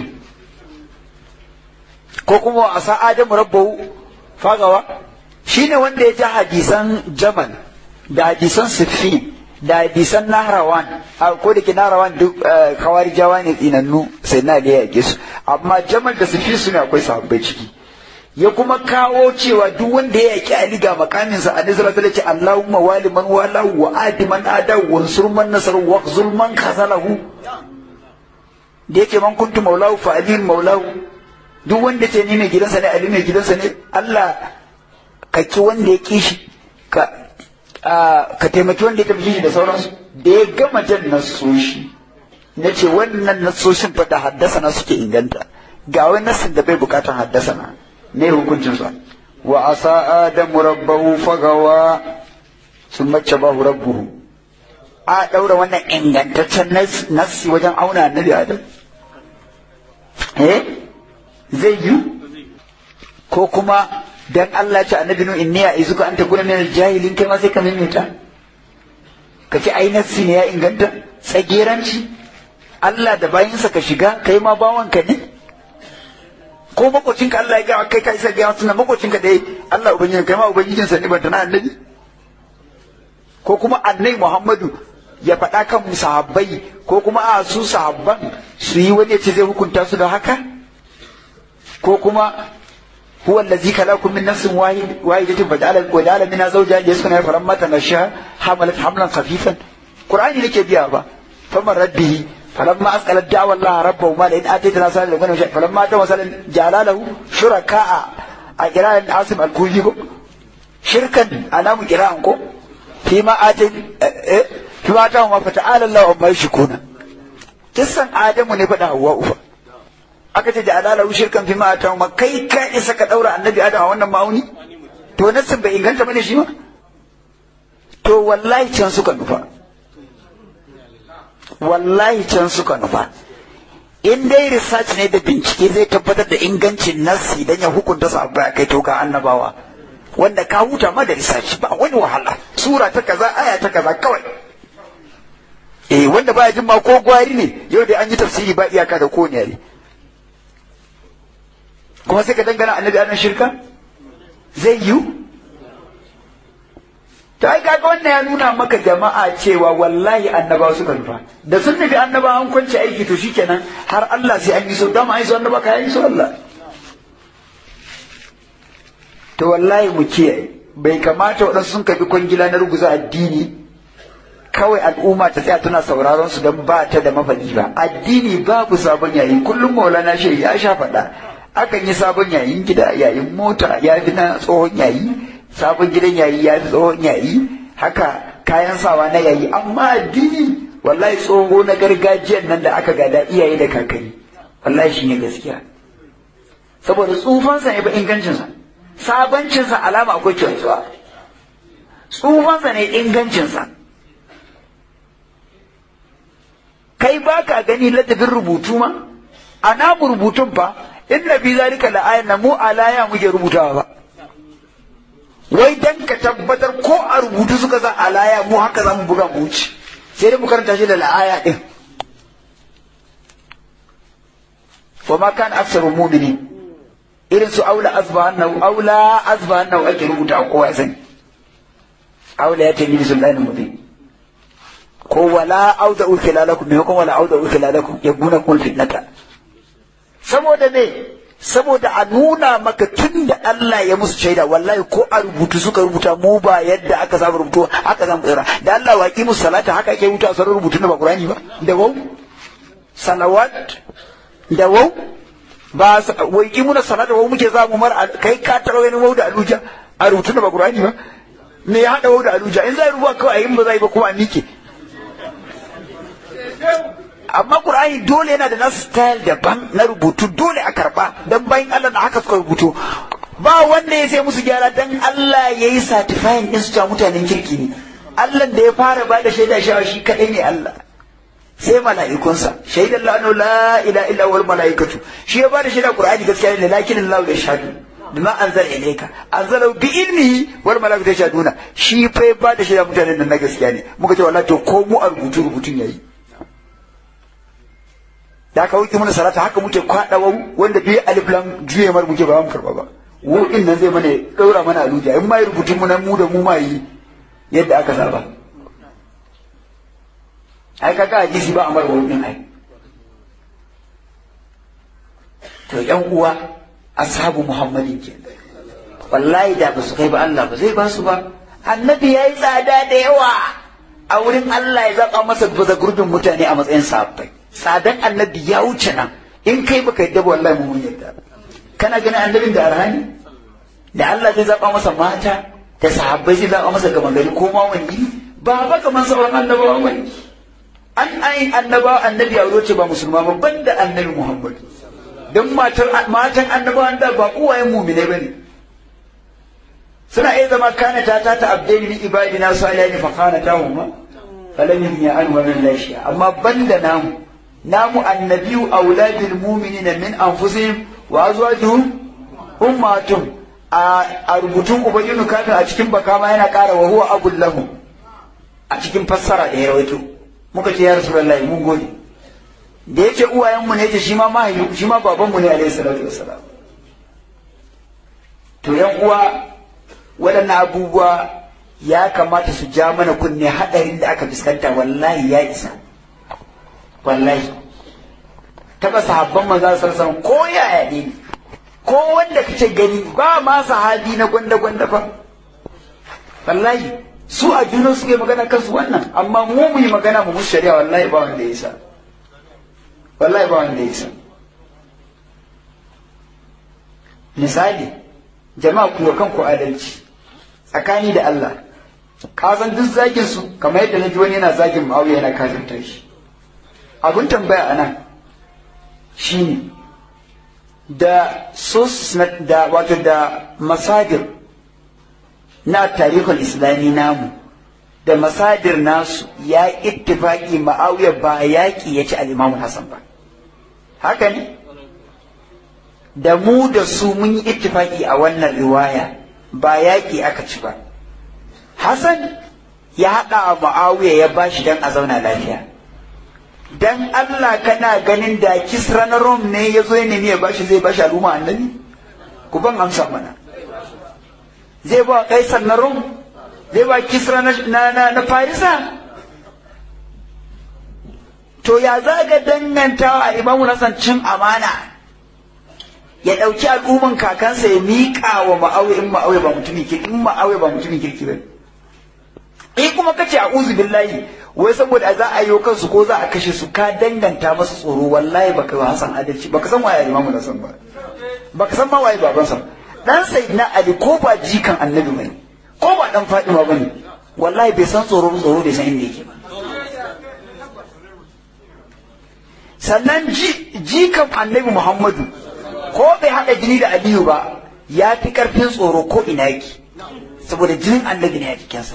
ko kuma a sa Adamu rabbahu fagawa shine wanda ya ji hadisan Jamal da hadisan siffi da hadisan nahrawan ko da ke nahrawan duk kawari jawa ne tsinannu sai na da yake su amma jamal da su fi su ne akwai sahabbai ciki ya kuma kawo cewa duk wanda ya yaki ali ga makaminsa a nizra ta ce Allahumma wali man walahu wa adi man adahu wa ansur man nasaru wa khzul man khazalahu da yake man kuntu maulahu fa ali maulahu duk wanda ce ni mai gidansa ne ali mai gidansa ne Allah ka ki wanda ya kishi ka ka taimaki wanda ya tafi shi da sauransu da ya gama jan nasoshi na ce wannan nasoshin fa da haddasa na suke inganta ga wani nasin da bai bukatan haddasa na ne hukuncinsa wa asa adamu rabbahu fagawa sun mace bahu rabbuhu a ɗaura wannan ingantaccen nassi wajen auna annabi adam eh zai yi ko kuma dan Allah ce annabi nu inni ya izuka anta kuna min jahilin kai ma sai ka mimita ka ce ai nassi ne ya inganta tsageranci Allah da bayinsa ka shiga kai ma bawanka ne ko makocinka Allah ya ga kai ka isa ga suna makocinka dai Allah ubangiji kai ma ubangijinsa ne ban tana annabi ko kuma annabi Muhammadu ya faɗa kan sahabbai ko kuma a su sahabban su yi wani ya ce zai hukunta su da haka ko kuma huwa allazi khalaqakum min nafsin wahid wahidatin faja'ala wa ja'ala minha zawjaha liyaskuna falamma tanasha hamalat hamlan khafifan qur'ani nake biya ba faman rabbihi فلما أسأل الدعوة الله ربه ما لئن آتيتنا صالح لغنى وشيء فلما أتى مثلا جعل له شركاء قراءة عاصم الكوفي شركا أنا قراءة فيما آتي فيما آتاهم فتعالى الله عما يشركون kisan Adamu ne faɗa Hawwa ufa aka ce da alala shirkan fi ma ta ma kai ka isa ka daura annabi Adam a wannan ma'auni to nassin bai inganta bane shi ma to wallahi can suka nufa wallahi can suka nufa in dai research ne da bincike zai tabbatar da ingancin nassi dan ya hukunta su abu kai to ga annabawa wanda ka huta ma da research ba wani wahala sura ta kaza aya ta kaza kawai eh wanda baya jin ma ko gwari ne yau da an yi tafsiri ba iyaka da ko ne kuma sai ka dangana annabi annan shirka zai yiwu ta ai kaga wannan ya nuna maka jama'a cewa wallahi annabawa suka nufa da sun nufi annaba an kwance aiki to shikenan har Allah sai an yi so dama an yi so annaba ka yi so Allah to wallahi mu kiyaye bai kamata waɗansu sun kafi kwangila na ruguza addini kawai al'umma ta tsaya tana sauraron su don ba ta da mafaɗi ba addini babu sabon yayi kullum maulana shi ya sha faɗa akan yi sabon yayin gida yayin mota ya fi na tsohon yayi sabon gidan yayi ya fi tsohon yayi haka kayan sawa na yayi amma addini wallahi tsoho na gargajiyan nan da aka gada iyaye da kakanni wallahi shine gaskiya saboda tsufansa ne ba ingancinsa sabancinsa alama akwai kyantuwa tsufansa ne ingancinsa kai ba ka gani ladabin rubutu ma a namu rubutun fa inna fi zalika la'ayan na mu alaya muke rubutawa ba wai dan ka tabbatar ko a rubutu suka sa alaya mu haka za mu buga mu wuce sai dai mu karanta shi da la'aya din wa ma kan aksaru mu'mini irin su aula azbahannahu aula azbahannahu ake rubuta a kowa sani aula ya tabi sultanin mubin ko wala auda ukilalakum me ko wala auda ukilalakum yabuna kun fitnata saboda me saboda a nuna maka tun da Allah ya musu shaida wallahi ko a rubutu suka rubuta mu ba yadda aka saba rubutu haka zamu tsira da Allah waki musu salata haka ake rubuta sauran rubutu na ba Qur'ani ba da wau salawat da wau ba waki muna salata wau muke za mu mar kai ka taro wani wau da aluja a rubutu na ba Qur'ani ba me ya hada wau da aluja in zai rubuta kawai in ba zai ba kuma a mike amma Qur'ani dole yana da nasu style daban na rubutu dole a karba dan bayan Allah na haka suka rubutu ba wanda ya sai musu gyara dan Allah ya yi certifying din su ta mutanen kirki ne Allah da ya fara ba da shaida shawa shi kadai ne Allah sai mala'ikunsa shaidan la la ilaha illa wal mala'ikatu shi ya ba da shaida Qur'ani gaskiya ne lakin Allah ya shahadu bima anzala ilayka anzala bi ilmihi wal mala'ikatu yashhaduna shi fa ya ba da shaida mutanen nan na gaskiya ne muka ce wallahi to ko mu a rubutu rubutun yayi da aka wuce mana salata haka muke kwada wanda bai alif lam juye mar muke ba mu karba ba wo din nan zai mana daura mana aluja in mai rubutun mu nan mu da mu ma yi yadda aka saba ai kaga hadisi ba amar wurin ai to yan uwa ashabu muhammadin ke wallahi da ba su kai ba Allah ba zai ba su ba annabi yayi tsada da yawa a wurin Allah ya zaba masa baza gurbin mutane a matsayin sahabbai tsadan annabi ya wuce nan in kai baka yadda ba wallahi mun yadda kana ganin annabin da arhani da Allah zai zaba masa mata da sahabbai zai zaba masa gama gari ko ma wani ba ba kaman sauran annabawa wani an ai annaba annabi a ce ba musulma ba banda annabi Muhammad dan matan matan annabawan da ba uwayen mu'mine bane suna iya zama kana ta ta ta abdaini min ibadina salihin fa kana ta huma falam ya an wa min lashi amma banda namu namu annabiyu auladul mu'minina min anfusihim wa azwajuhum ummatum a rubutun ubayyinu kafin a cikin baka ma yana ƙara wa huwa abul lahu a cikin fassara da ya rawaito muka ce ya rasulullahi mun gode da yake uwayenmu ne yace shi ma mahaifi shi ma babanmu ne alaihi salatu wassalam to yan uwa waɗannan abubuwa ya kamata su ja mana kunne haɗarin da aka fuskanta wallahi ya isa wallahi taɓa sahabban manzo sallallahu ko yaya ne ko wanda kace gani ba ma sahabi na gwanda gwanda fa wallahi su a junan suke magana kansu wannan amma mu mu yi magana mu musu shari'a wallahi ba wanda ya isa wallahi ba wanda ya isa misali jama'a ku kanku adalci tsakani da Allah kazan duk zagin su kamar yadda na ji wani yana zagin Muawiya yana kafirta shi abun tambaya anan shine da sources da wato da masadir na tarihul islami namu da masadir nasu ya ittifaki Muawiya ba yaƙi ya ci al-Imam Hassan ba haka ne da mu da su mun yi ittifaki a wannan riwaya ba yaƙi aka ci ba Hassan ya haɗa a Muawiya ya bashi dan a zauna lafiya dan Allah kana ganin da Kisra na Rom ne ya zo ya nemi ya bashi zai bashi al'umma annabi ku ban amsa mana zai ba Kaisar na Rom zai ba Kisra na na, na Farisa to ya zaga dangantawa a Imamu Hassan cin amana ya ɗauki al'umman kakansa ya miƙa wa ma'awi in ma'awi ba mutumin kirki in ma'awi ba mutumin kirki ba in kuma kace a'udhu billahi wai saboda za a yi kansu ko za a kashe su ka danganta masa tsoro wallahi baka yi Hassan adalci baka san waye Imam Hassan ba baka san ma waye babansa dan sayyidina Ali ko ba jikan annabi bane ko ba dan Fatima bane wallahi bai san tsoro tsoro bai san inda yake ba sannan jikan annabi Muhammadu ko bai haɗa jini da aliyu ba ya fi ƙarfin tsoro ko ina yake saboda jinin annabi ne a jikinsa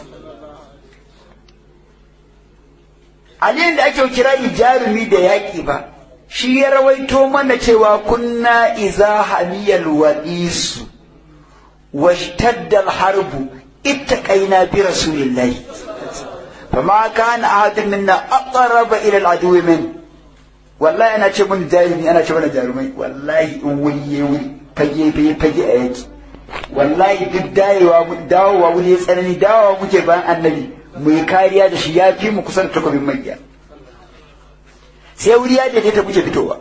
aliyun da ake kirari jarumi da yaƙi ba shi ya rawaito mana cewa kunna iza hamiyal wa'isu washtadda harbu ittaqaina bi rasulillahi fama kana ahadun minna aqraba ila al-aduwwi min wallahi ana ce mun jarumi ana ce mana jarumai wallahi in wuri ya wuri fage fage fage a yaki wallahi duk dawowa dawowa wuri ya tsanani dawowa muke bayan annabi mu yi kariya da shi ya fi mu kusan takobin magiya sai wuri ya daidaita muke fitowa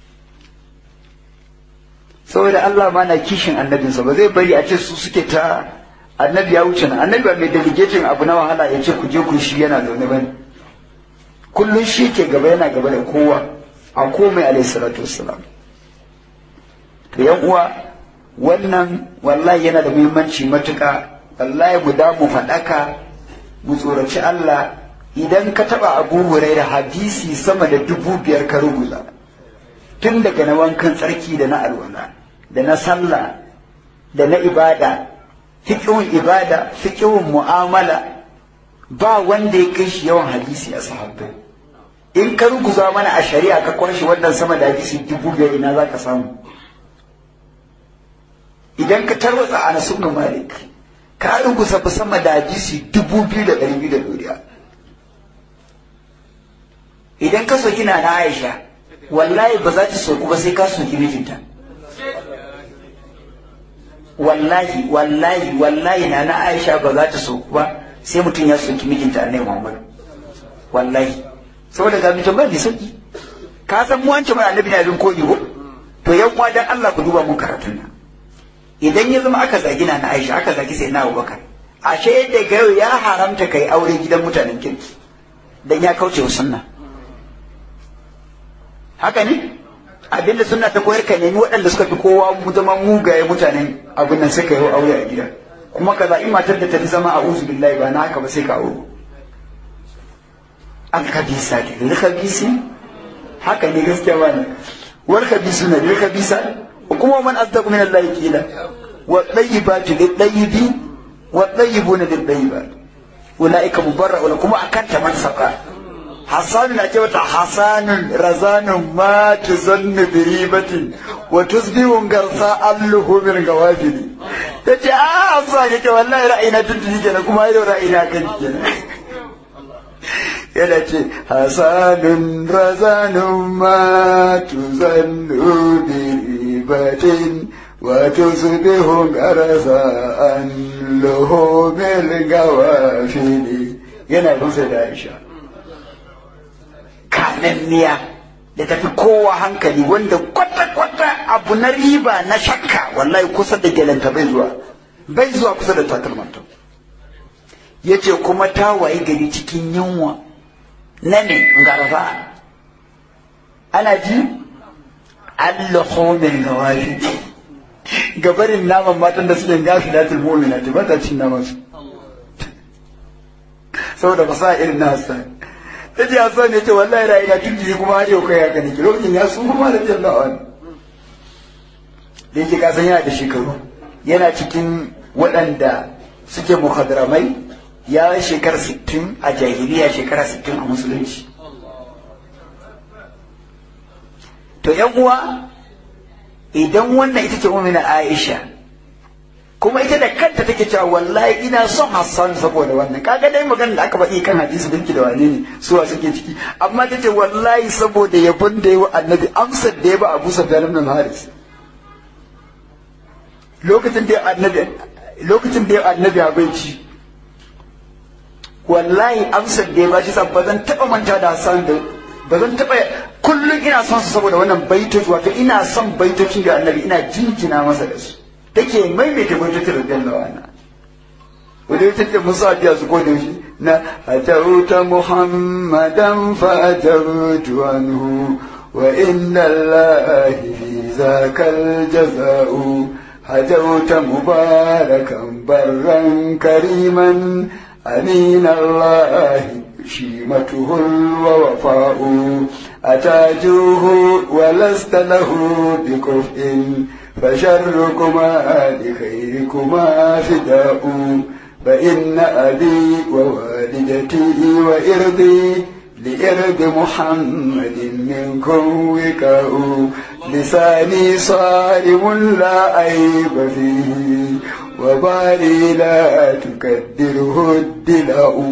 saboda Allah ma na kishin annabinsa ba zai bari a ce su suke ta annabi ya wuce nan annabi ba mai delegating abu na wahala ya ce ku je ku shi yana zaune bane kullum shi ke gaba yana gaba da kowa a komai alayhi salatu wassalam to yan uwa wannan wallahi yana da muhimmanci matuka wallahi mu da mu faɗaka mu tsoraci Allah idan ka taɓa abu da hadisi sama da dubu biyar ka rubuta tun daga na wankan tsarki da na alwala da na sallah da na ibada fiƙihun ibada fiƙihun mu'amala ba wanda ya kai shi yawan hadisi a sahabbai in ka ruguza mana a shari'a ka kwashe wannan sama da hadisi dubu biyar ina za ka samu idan ka tarwatsa a nasu malik ka ruguza ba sama da hadisi dubu biyu da ɗari biyu da ɗoriya idan ka soki na na aisha wallahi ba za ta soku ba sai ka soki mijinta wallahi wallahi wallahi na na aisha ba za ta soku ba sai mutum ya soki mijinta annabi muhammad wallahi saboda ga mutum ba mai sauki ka san mu wance mai annabi na bin koyi ko to yan uwa dan Allah ku duba mun karatun nan idan ya zama aka zagi na Aisha aka zagi sai na Abubakar ashe yadda ga yau ya haramta kai aure gidan mutanen kirki dan ya kauce wa sunna haka ne abinda sunna ta koyar ka nemi waɗanda suka fi kowa mu zama mugaye mutanen abin nan suka yi aure a gida kuma ka zaɓi matar da ta fi zama a uzu billahi ba na haka ba sai ka aure an kabisa ta lil kabisi haka ne gaskiya ba ne wal kabisu na lil kabisa kuma man asdaqu min Allah qila wa tayyibatu lil tayyibi wa tayyibuna lil tayyibat ulaika mubarra'una kuma akan ta man saka Hassan na ce wata Hassanun razanun ma tuzannu bi ribatin wa tusbihun garsa alluhu min gawafili tace a Hassan yake wallahi ra'ayina tuntuni kenan kuma yau ra'ayina kan kenan yana ce Hassanun razanun ma tuzannu bi ribatin wa tusbihun garsa alluhu min gawafili yana rusa da Aisha kananniya da tafi kowa hankali wanda kwata-kwata abu na riba na shakka wallahi kusa da gelanta bai zuwa bai zuwa kusa da takalmanta ya ce kuma ta waye gari cikin yunwa na ne garba ana ji allahomin gawafi gabarin naman matan da suke gafi da tilmomina ta ba ta cin naman su saboda ba sa irin na hassan ta ce Hassan ya ce wallahi ra'ayi na tun jiri kuma har yau kai haka nake lokacin ya su kuma da jalla wani da yake kasan yana da shekaru yana cikin waɗanda suke muhadramai ya shekara sittin a jahiliya shekara sittin a musulunci to yan uwa idan wannan ita ce umina Aisha kuma ita da kanta take cewa wallahi ina son Hassan saboda wannan kaga dai magana da aka faɗi kan hadisi binki da wane ne suwa suke ciki amma ta ce wallahi saboda yabon da yawa annabi amsar da ya ba Abu Sufyan ibn Haris lokacin da annabi lokacin da annabi abinci wallahi amsar da ya ba shi ba zan taɓa manta da Hassan da ba zan taɓa kullum ina son su saboda wannan baitoci wato ina son baitocin da annabi ina jinjina masa da su take maimaita baitocin da jalla wa ana wanda ya tace musa biya su ko da shi na atauta muhammadan fa atautu anhu wa inna allahi fi zakal jaza'u هجوت مباركا برا كريما أمين الله شيمته الوفاء أتاجوه ولست له بكفء فشركما لخيركما فداء فإن أبي ووالدتي وإرضي لإرض محمد منكم وكاء لساني صارم لا عيب فيه وبالي لا تكدره الدلاء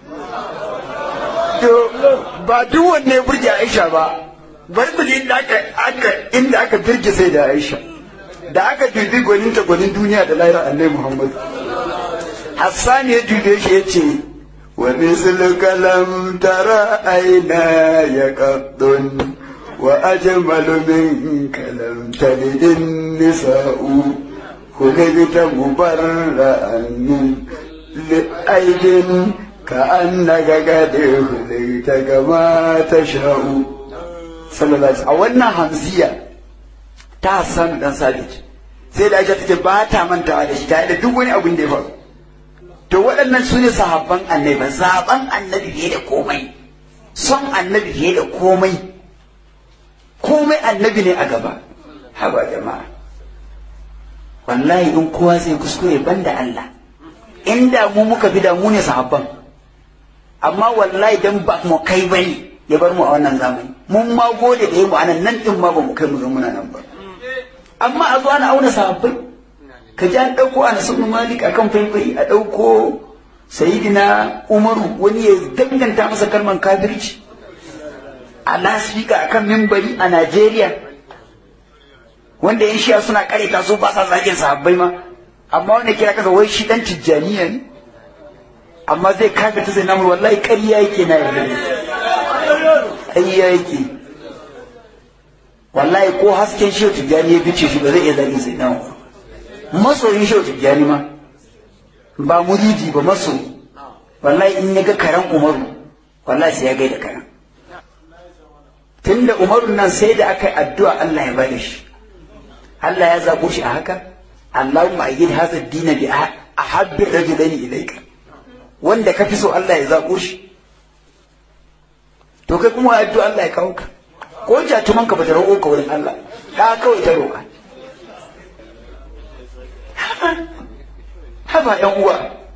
ba duk wanne ya burge Aisha ba bari mu inda aka aka inda aka birge sai da Aisha da aka dubi gwanin ta gwanin duniya da lahira Annabi Muhammad Hassan ya dube shi yace wa misluka lam tara aina yaqaddun wa ajmalu minka lam talid nisa'u خلقت مبرأ من لأيد كأنك قد خلقت كما تشاء صلى الله عليه وسلم أولنا همزية تحسن دان ثابت sai da Aisha take ba ta mantawa da shi ta da duk wani abin da ya faru to waɗannan su ne sahabban annabi zaben annabi fiye da komai son annabi fiye da komai komai annabi ne a gaba haba jama'a wallahi in kowa zai kuskure banda Allah inda mu muka fi da mu ne sahabban amma wallahi dan ba mu kai bane ya bar mu a wannan zamani mun ma gode da mu anan nan din ma ba mu kai mu muna nan ba amma a zo ana auna sahabbai ka ji an ɗauko a nasu malik akan faifai a ɗauko sayidina umaru wani ya danganta masa kalman kafirci a lasfika akan mimbari a najeriya wanda yan shiya suna kareta su ba sa zagin sahabbai ma amma wanda kira kasa wai shi dan tijjaniya ne amma zai kaga ta sai namur wallahi ƙarya yake na yarda ƙayya yake wallahi ko hasken shehu tijjani ya bice shi ba zai iya zagin sai na masoyin shehu tijjani ma ba muridi ba masoyi wallahi in ya ga karen umaru wallahi sai ya gaida karen tunda umaru nan sai da aka yi addu'a Allah ya bada shi Allah ya zaɓo shi a haka Allahumma ayyid hadha ad-din bi ahabbi rajulaini ilayka wanda ka fi so Allah ya zaɓo shi to kai kuma addu'a Allah ya kawo ka ko jatuman ka bata roƙo ka wurin Allah ka kawai ta roƙa haba ƴan uwa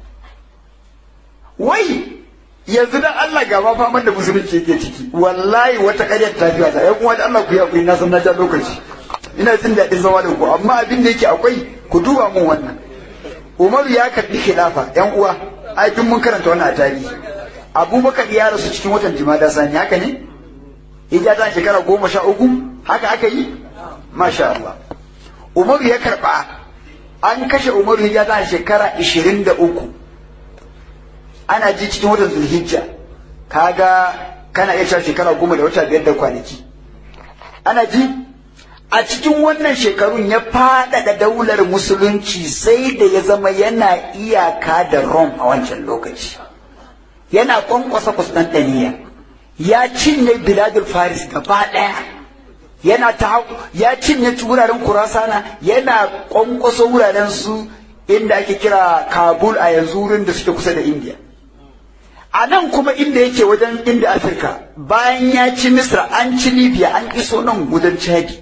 wai yanzu dan Allah ga ma faman da musulunci yake ciki wallahi wata ƙaryar ta fiya ta ƴan uwa da Allah ku yi hakuri na san na ja lokaci ina jin daɗin zama da ku amma abin da yake akwai ku duba mun wannan Umaru ya karɓi khilafa ƴan uwa ai duk mun karanta wannan a tarihi Abubakar ya rasu cikin watan Jumada Sani haka ne ijazan shekara goma sha uku haka aka yi masha Allah Umaru ya karɓa an kashe Umaru ijazan shekara ishirin da uku ana ji cikin watan Zulhijja kaga kana iya cewa shekara goma da wata biyar da kwanaki ana ji a cikin wannan shekarun ya faɗaɗa daular musulunci sai da ya zama yana iyaka da Rome a wancan lokaci yana kwankwasa Constantinople ya cinye biladul faris gaba ɗaya yana ta ya cinye wuraren kurasana yana kwankwaso wuraren su inda ake kira kabul a yanzu wurin da suke kusa da india a nan kuma inda yake wajen inda afirka bayan ya ci misra an ci libya an iso nan gudan chadi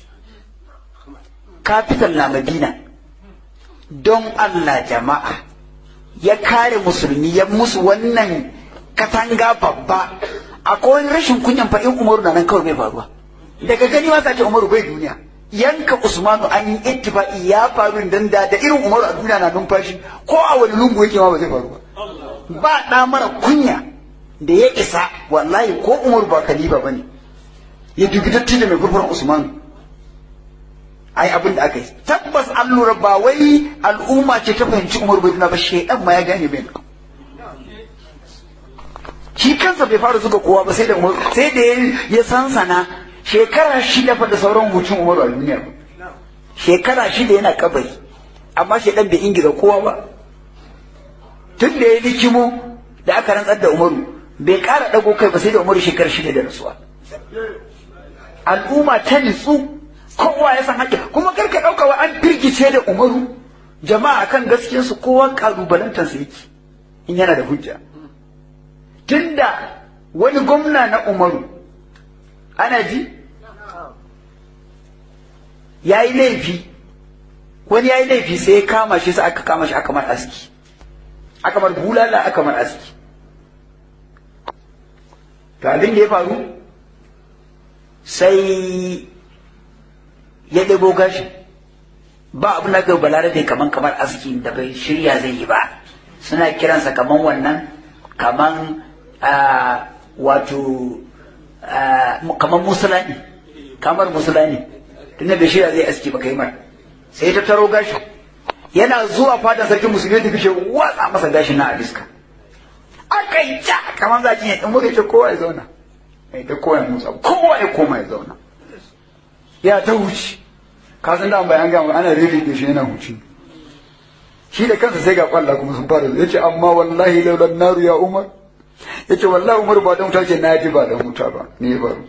capital na madina don allah jama'a ya kare musulmi ya musu wannan katanga babba akwai wani rashin kunyan fa in umaru na nan kawai bai faruwa daga gani ma ce umaru bai duniya yanka usmanu an yi ittifaqi ya faru dan da da irin umaru a duniya na numfashi ko a wani lungu yake ma ba zai faru ba ba da mara kunya da ya isa wallahi ko umaru ba kaliba bane ya dubi datti da mai gurfuran usmanu ai abin da aka yi tabbas an lura ba wai al'umma ce ta fahimci umaru bai duniya ba shedan ma ya gane bai shi kansa bai fara zuga kowa ba sai da sai da ya sansana shekara shida fa da sauran hucin umaru a duniya ba shekara shida yana kabari amma shi dan bai ingiza kowa ba tun da ya likimo da aka rantsar da umaru bai kara dago kai ba sai da umaru shekara shida da rasuwa al'umma ta nitsu kowa ya san haƙƙi kuma kar ka ɗauka wa an firgice da umaru jama'a kan gaskiyarsu kowa ƙalubalantarsa yake in yana da hujja tunda wani gwamna na umaru ana ji ya yi laifi wani ya yi laifi sai ya kama shi sai aka kama shi aka mar aski aka mar bulala aka mar aski to abin da ya faru sai ya ɗebo gashi ba abin da ga balarabe kaman kamar aski da bai shirya zai yi ba suna kiransa kaman wannan kaman wato kamar musulani kamar musulani tunda bai shirya zai aski ba kai mar sai ta taro gashi yana zuwa fatan sarkin musulmi ta fishe watsa masa gashi na abiska aka yi ja kamar za ki in muka ce kowa ya zauna mai da kowa ya motsa kowa ya koma ya zauna ya ta huci ka san da bayan gama ana rere da shi yana huci shi da kansa sai ga kwalla kuma sun fara ya ce amma wallahi laulan naru ya umar ya ce wallahi umar ba don wuta ce na ji ba don wuta ba ne ya faru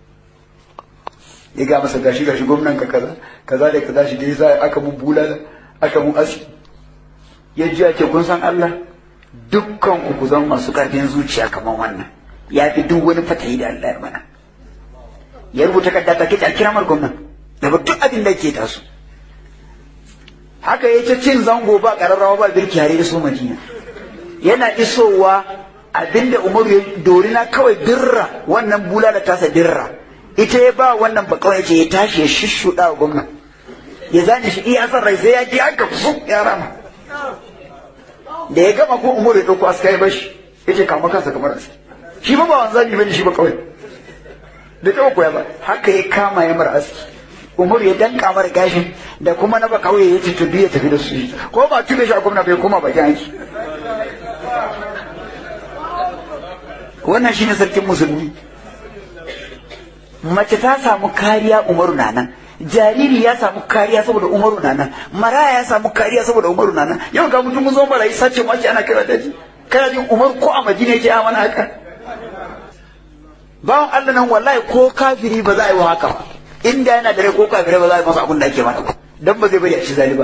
ya ga masa gashi gashi gwamnan ka kaza kaza da kaza shi da yasa aka mun bulala aka mun aski ya ji ake kun san Allah dukkan ku zan masu karfin zuciya kamar wannan ya fi duk wani fatayi da Allah ya mana ya rubuta kadda ta kici a kiramar gwamnan da ba duk abin da ke taso haka ya ce cin zango ba kararrawa ba birki hare da su madina yana isowa abinda umaru ya dori na kawai dirra wannan bula da tasa dirra ita ya ba wannan ba kawai ce ya tashi ya shishuɗa wa gwamna ya zane shi iya san rai sai ya ji aka su ya rama da ya gama ko umaru ya ɗauko aska ya bashi ya ce kama kansa kamar aski shi ba ba wanzami bane shi ba kawai da taɓa koya ba haka ya kama ya mara aski umaru ya danka mara gashin da kuma na ba kawai ya ce to ya tafi da su ko ba tube shi a gwamna bai koma bakin aiki wannan shine sarkin musulmi mace ta samu kariya umaru na nan jariri ya samu kariya saboda umaru na nan maraya ya samu kariya saboda umaru na nan yau ga mutum zo marayi sace mace ana kira daji kana jin umaru ko a madina yake a mana haka bawan Allah nan wallahi ko kafiri ba za a yi wa haka ba inda yana da rai ko kafirai ba za a yi masa abin da ake mana ba dan ba zai bari a ci zali ba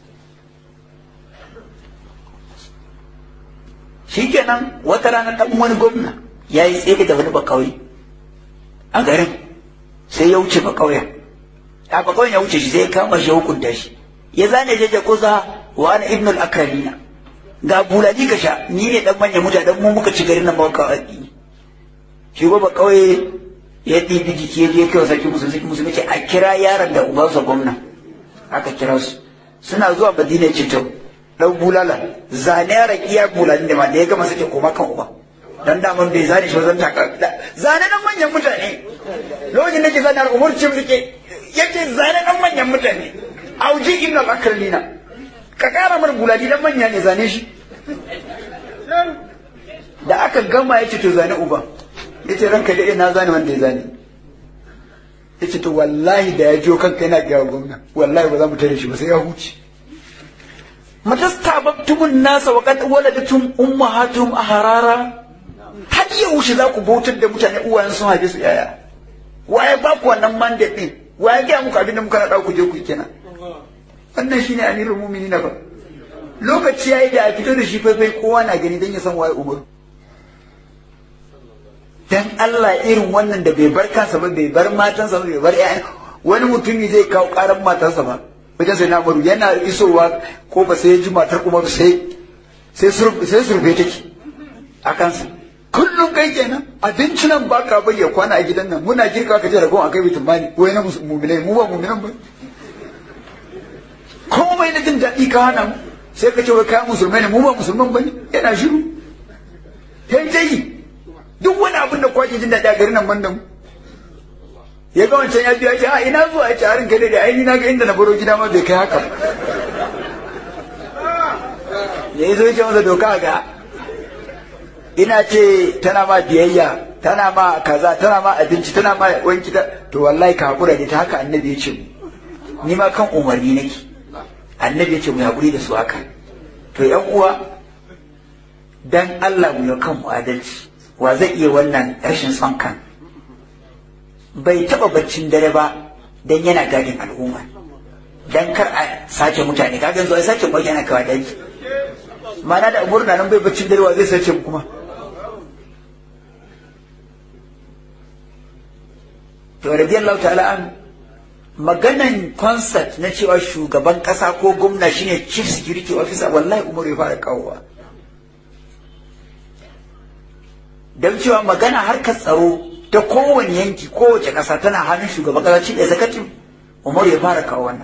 shikenan wata rana dan wani gwamna ya yi tsaye da wani bakauye a garin sai ya wuce bakauyen a bakauyen ya wuce shi sai ya kama shi hukunta shi ya zane jeje kusa wa ana ibnul akralina ga bulali ka sha ni ne dan manyan mutane dan mu muka ci garin nan ba ka addini shi ba bakauye ya ɗibi jiki ya je kai sarki musulmi sarki musulmi ce a kira yaron da ubansa gwamna aka kira su suna zuwa madina ce to dan bulala zane ya raki ya bulani da ma da ya gama sake koma kan uba dan daman bai zane shi wajen taka zane nan manyan mutane lokacin da ke zane har umar cin rike yace zane nan manyan mutane auji ibn al-akralina ka kara mar bulani dan manya ne zane shi da aka gama yace to zane uba yace ranka da ina zane wanda ya zane yace to wallahi da ya jiyo kanka yana gaya gwamna wallahi ba za mu tare shi ba sai ya huce matastababtumun nasa wa qad waladatum ummahatuhum aharara har yaushe za ku bautar da mutane uwayen sun haife su yaya waye ba ku wannan mandate din waye ga muku abin da muka nada ku je ku kenan wannan shine amirul mu'minin ba lokaci yayi da a fito da shi faifai kowa na gani dan ya san waye umaru dan Allah irin wannan da bai bar kansa ba bai bar matansa ba bai bar ƴaƴan wani mutumi zai kawo karan matarsa ba wajen sai namaru yana isowa ko ba sai ya ji matar umaru sai sai surfe take a kansa kullum kai kenan abinci nan ba ka bai ya kwana a gidan nan muna girka ka je ragon a kai bitin bani wai na mu'minai mu ba mu'minan ba komai na jin daɗi ka hana mu sai ka ce wai kayan musulmai ne mu ba musulman ba ne yana shiru kai dai duk wani abin da kwake jin daɗi a garin nan ban da mu ya ga wancan ya biya ce a ina zuwa ya ce harin kai da aini na ga inda na baro gida ma bai kai haka ya yi zo ya ce masa doka ga ina ce tana ma biyayya tana ma kaza tana ma abinci tana ma wanki ta to wallahi ka hakura da ta haka annabi ya ce ni ma kan umarni nake annabi ya ce mu hakuri da su haka to yan uwa dan Allah mu yi kan mu adalci wa zai iya wannan rashin son kan bai taba baccin dare ba dan yana gadin al'umma dan kar a sace mutane kaga yanzu ai sace kwai yana kawa daji mana da umurna nan bai baccin dare wa zai sace mu kuma to radiyallahu ta'ala an maganan concert na cewa shugaban kasa ko gwamna shine chief security officer wallahi umar ya fara kawowa don cewa magana harkar tsaro ta kowane yanki kowace ƙasa tana hannun shugaban ƙasa cikin executive umar ya fara kawo wannan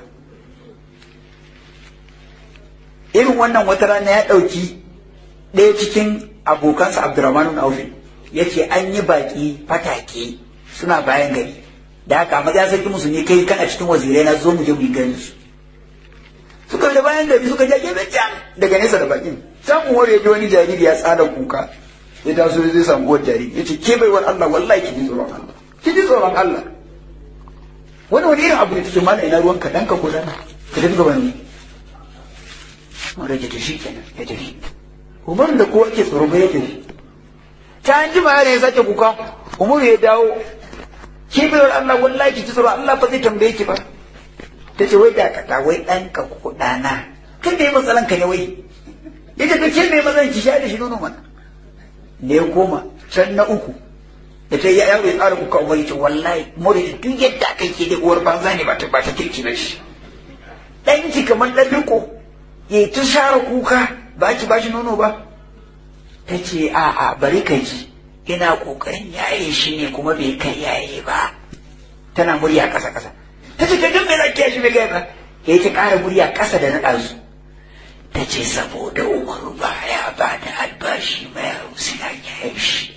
irin wannan wata rana ya ɗauki ɗaya cikin abokansa abdurrahman aufi ya ce an yi baƙi fatake suna bayan gari da haka amma ya sarki musu ne kai kana cikin wazirai na zo mu je mu yi gani su suka da bayan gari suka je gefe can daga nesa da bakin can umar ya ji wani jariri ya tsada kuka ya taso zai samu uwar jariri ya ce ke baiwar Allah wallahi ki ji tsoron Allah ki ji tsoron Allah wani wani irin abu ne take mana ina ruwanka dan ka ko dana ka tafi gaban ni mara ya tafi kenan ya tafi Umar da kowa ke tsoro ba ya tafi ta an jima yare ya sake kuka Umar ya dawo ke baiwar Allah wallahi ki ji tsoron Allah fa zai tambaye ki ba ta ce wai da ka wai ɗanka ko ɗana kan da ya matsalan ka ne wai ya ce ka ke mai matsalan ki sha da shi nono mana da ya koma can na uku da ta yi yaro ya tsara kuka umar ce wallahi mori duk yadda aka ke da uwar banza ne ba ta ba ta kirki na shi ɗanki kamar ɗan riko ya yi ta share kuka ba ki ba shi nono ba ta ce a'a bari ka ji ina ƙoƙarin yaye shi ne kuma bai kai yaye ba tana murya ƙasa ƙasa ta ce ka don me za ki yashi bai gaya ba ya ta ƙara murya ƙasa da na ɗazu ta ce saboda umaru baya ba da albashi mai suna yayin shi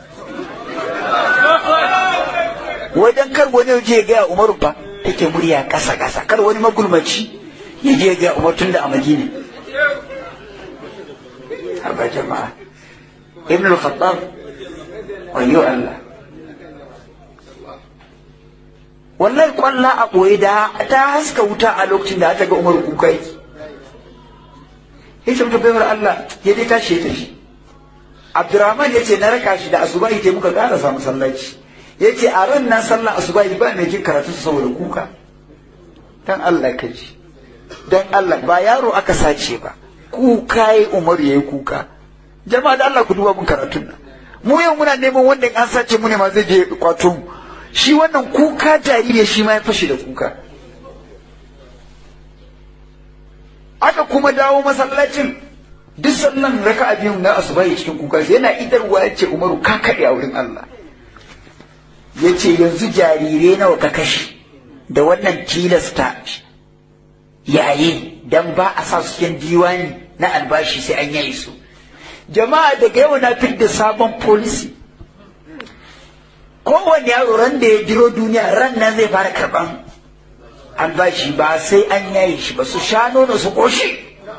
wajen kar wani je gaya umaru ba take murya kasa kasa kar wani magulmaci ya je gaya umaru tun da a madina haba jama'a ibn al-khattab wayo Allah wallahi kwalla a ɓoye da ta haska wuta a lokacin da ta ga umar kuka yake ya ce mutu baiwar Allah ya dai tashi ya tafi Abdurrahman ya ce na raka shi da asuba ita muka ƙara samu sallaci ya ce a ran nan sallan asuba ba mai jin karatu saboda kuka dan Allah ka ji dan Allah ba yaro aka sace ba kuka yi umar ya yi kuka jama'a da Allah ku duba mun karatun nan mu yau muna neman wanda an sace mu ne ma zai je kwato mu shi wannan kuka jariri shi ma ya fashe da kuka aka kuma dawo masallacin duk sallan raka a biyu na asubahi cikin kuka yana idarwa ya ce umaru ka kaɗe a wurin Allah ya ce yanzu jarire nawa ka kashe da wannan tilasta yayi dan ba a sa su cikin diwani na albashi sai an yayi su jama'a daga yau na da sabon policy kowane yaro ran da ya jiro duniya ran nan zai fara karban albashi ba sai an yaye shi ba su sha nono su koshe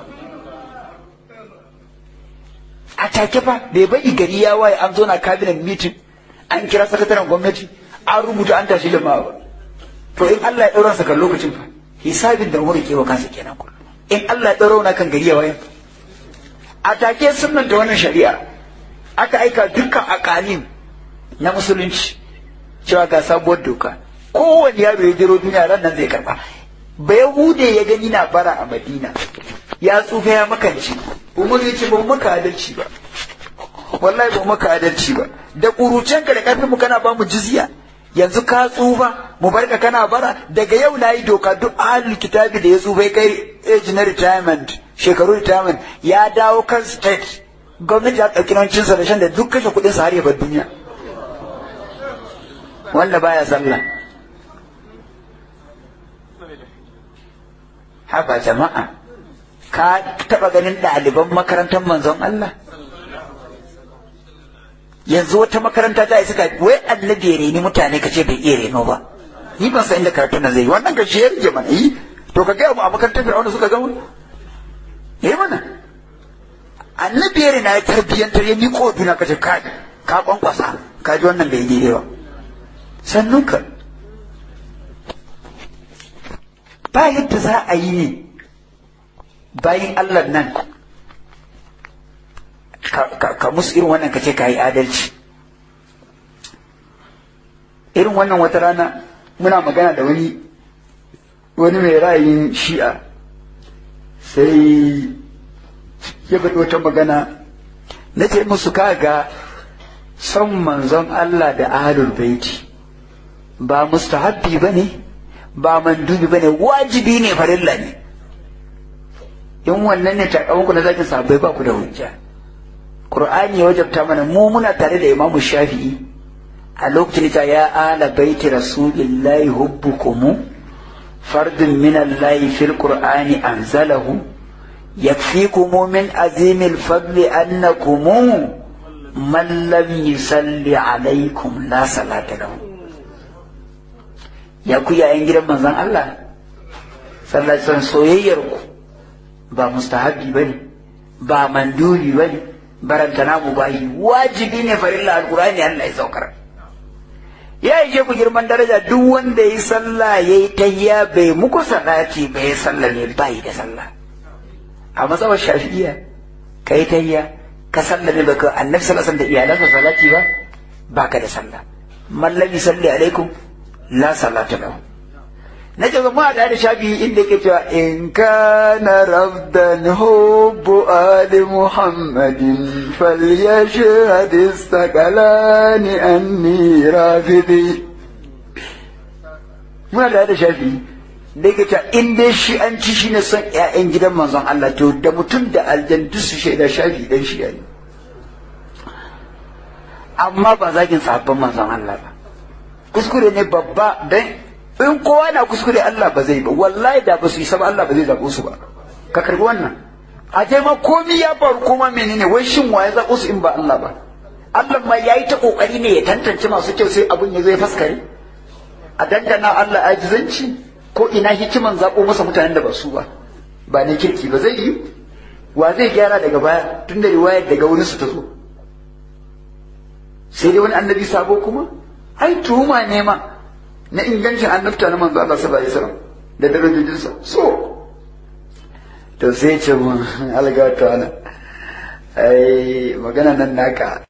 a take fa bai bari gari ya waye an zo na cabinet meeting an kira sakataren gwamnati an rubuta an tashi jama'a ba to in Allah ya ɗaura sa kan lokacin fa hisabin da umar ke wa kansa kenan kullum in Allah ya ɗaura kan gari ya waye a take sunan da wannan shari'a aka aika dukkan akalim na musulunci cewa ga sabuwar doka kowane yaro ya jiro duniya ran nan zai karba ba yahude ya gani na bara a madina ya tsufa ya makanci umar ya ce ba mu maka adalci ba wallahi ba mu maka adalci ba da kurucenka da karfin mu kana ba mu jizya yanzu ka tsufa mu barka kana bara daga yau na yi doka duk ahlul kitabi da ya tsufa ya kai age na retirement shekaru retirement ya dawo kan state gwamnati ya ɗauki naucinsa da shan da duk kashe kuɗinsa har ya bar duniya wanda baya sallah haba jama'a ka taɓa ganin ɗaliban makarantar manzon Allah yanzu wata makaranta ta yi suka wai annabi ya reni mutane ka ce bai iya reno ba ni ban san inda karatun nan zai yi wannan ka shi ya rige mana yi to ka gaya mu a makarantar fir'auna suka gama yi mana annabi ya rena ya tarbiyyantar ya miƙo duna ka ce ka ka kwankwasa ka ji wannan bai daidai ba sannan ka ba yadda za a yi ne bayan Allah nan ka musu irin wannan ka ce ka yi adalci irin wannan wata rana muna magana da wani wani mai ra'ayin shi'a sai ya faɗi wata magana na ce musu kaga son manzon Allah da ahlul baiti ba mustahabbi ba ne ba mandubi ba ne wajibi ne farilla ne in wannan ne takamanku na zakin sahabbai ba ku da hujja Qur'ani ya wajabta mana mu muna tare da Imam Shafi'i a lokacin ta ya ala baiti rasulillahi hubbukum fardun min Allah fil Qur'ani anzalahu yakfikum min azimil fadli annakum man lam yusalli alaikum la salata lahu ya ku yayin gidan manzon Allah sallallahu alaihi soyayyar ku ba mustahabi bane ba mandubi bane barantana mu bayi wajibi ne farilla alqur'ani Allah ya saukar ya yi ku girman daraja duk wanda ya yi sallah ya yi tayya bai muku salati bai yi sallah ne bai da sallah a matsawar shafi'iya ka yi tayya ka sallah ne baka annabi sallallahu alaihi da iyalansa salati ba baka da sallah man lam yusalli alaikum la salata lahu na ce mu da da shafi inda yake cewa in kana rabdan hubbu ali muhammadin falyashhad istaqalani anni rafidi muna da da shafi da yake cewa in dai shi an ci shi ne son ƴaƴan gidan manzon Allah to da mutum da aljan duk su shaida shafi dan shi ne amma ba zagin sahabban manzon Allah ba kuskure ne babba dan in kowa na kuskure Allah ba zai ba wallahi da ba su yi ba Allah ba zai zaɓo su ba ka karbi wannan a je ma komi ya faru kuma menene wai shin waye zaɓo su in ba Allah ba Allah ma yayi ta kokari ne ya tantance masu kyau sai abun ya zo ya faskare a dangana Allah ajizanci ko ina hikiman zaɓo masa mutanen da ba su ba ba ne kirki ba zai yi wa zai gyara daga baya tun da riwayar daga wurin su ta zo sai dai wani annabi sabo kuma ai tuhuma ne ma na ingancin annabta na manzo Allah sallallahu alaihi wasallam da darajojinsa so to sai ce mun alga ta ai magana nan naka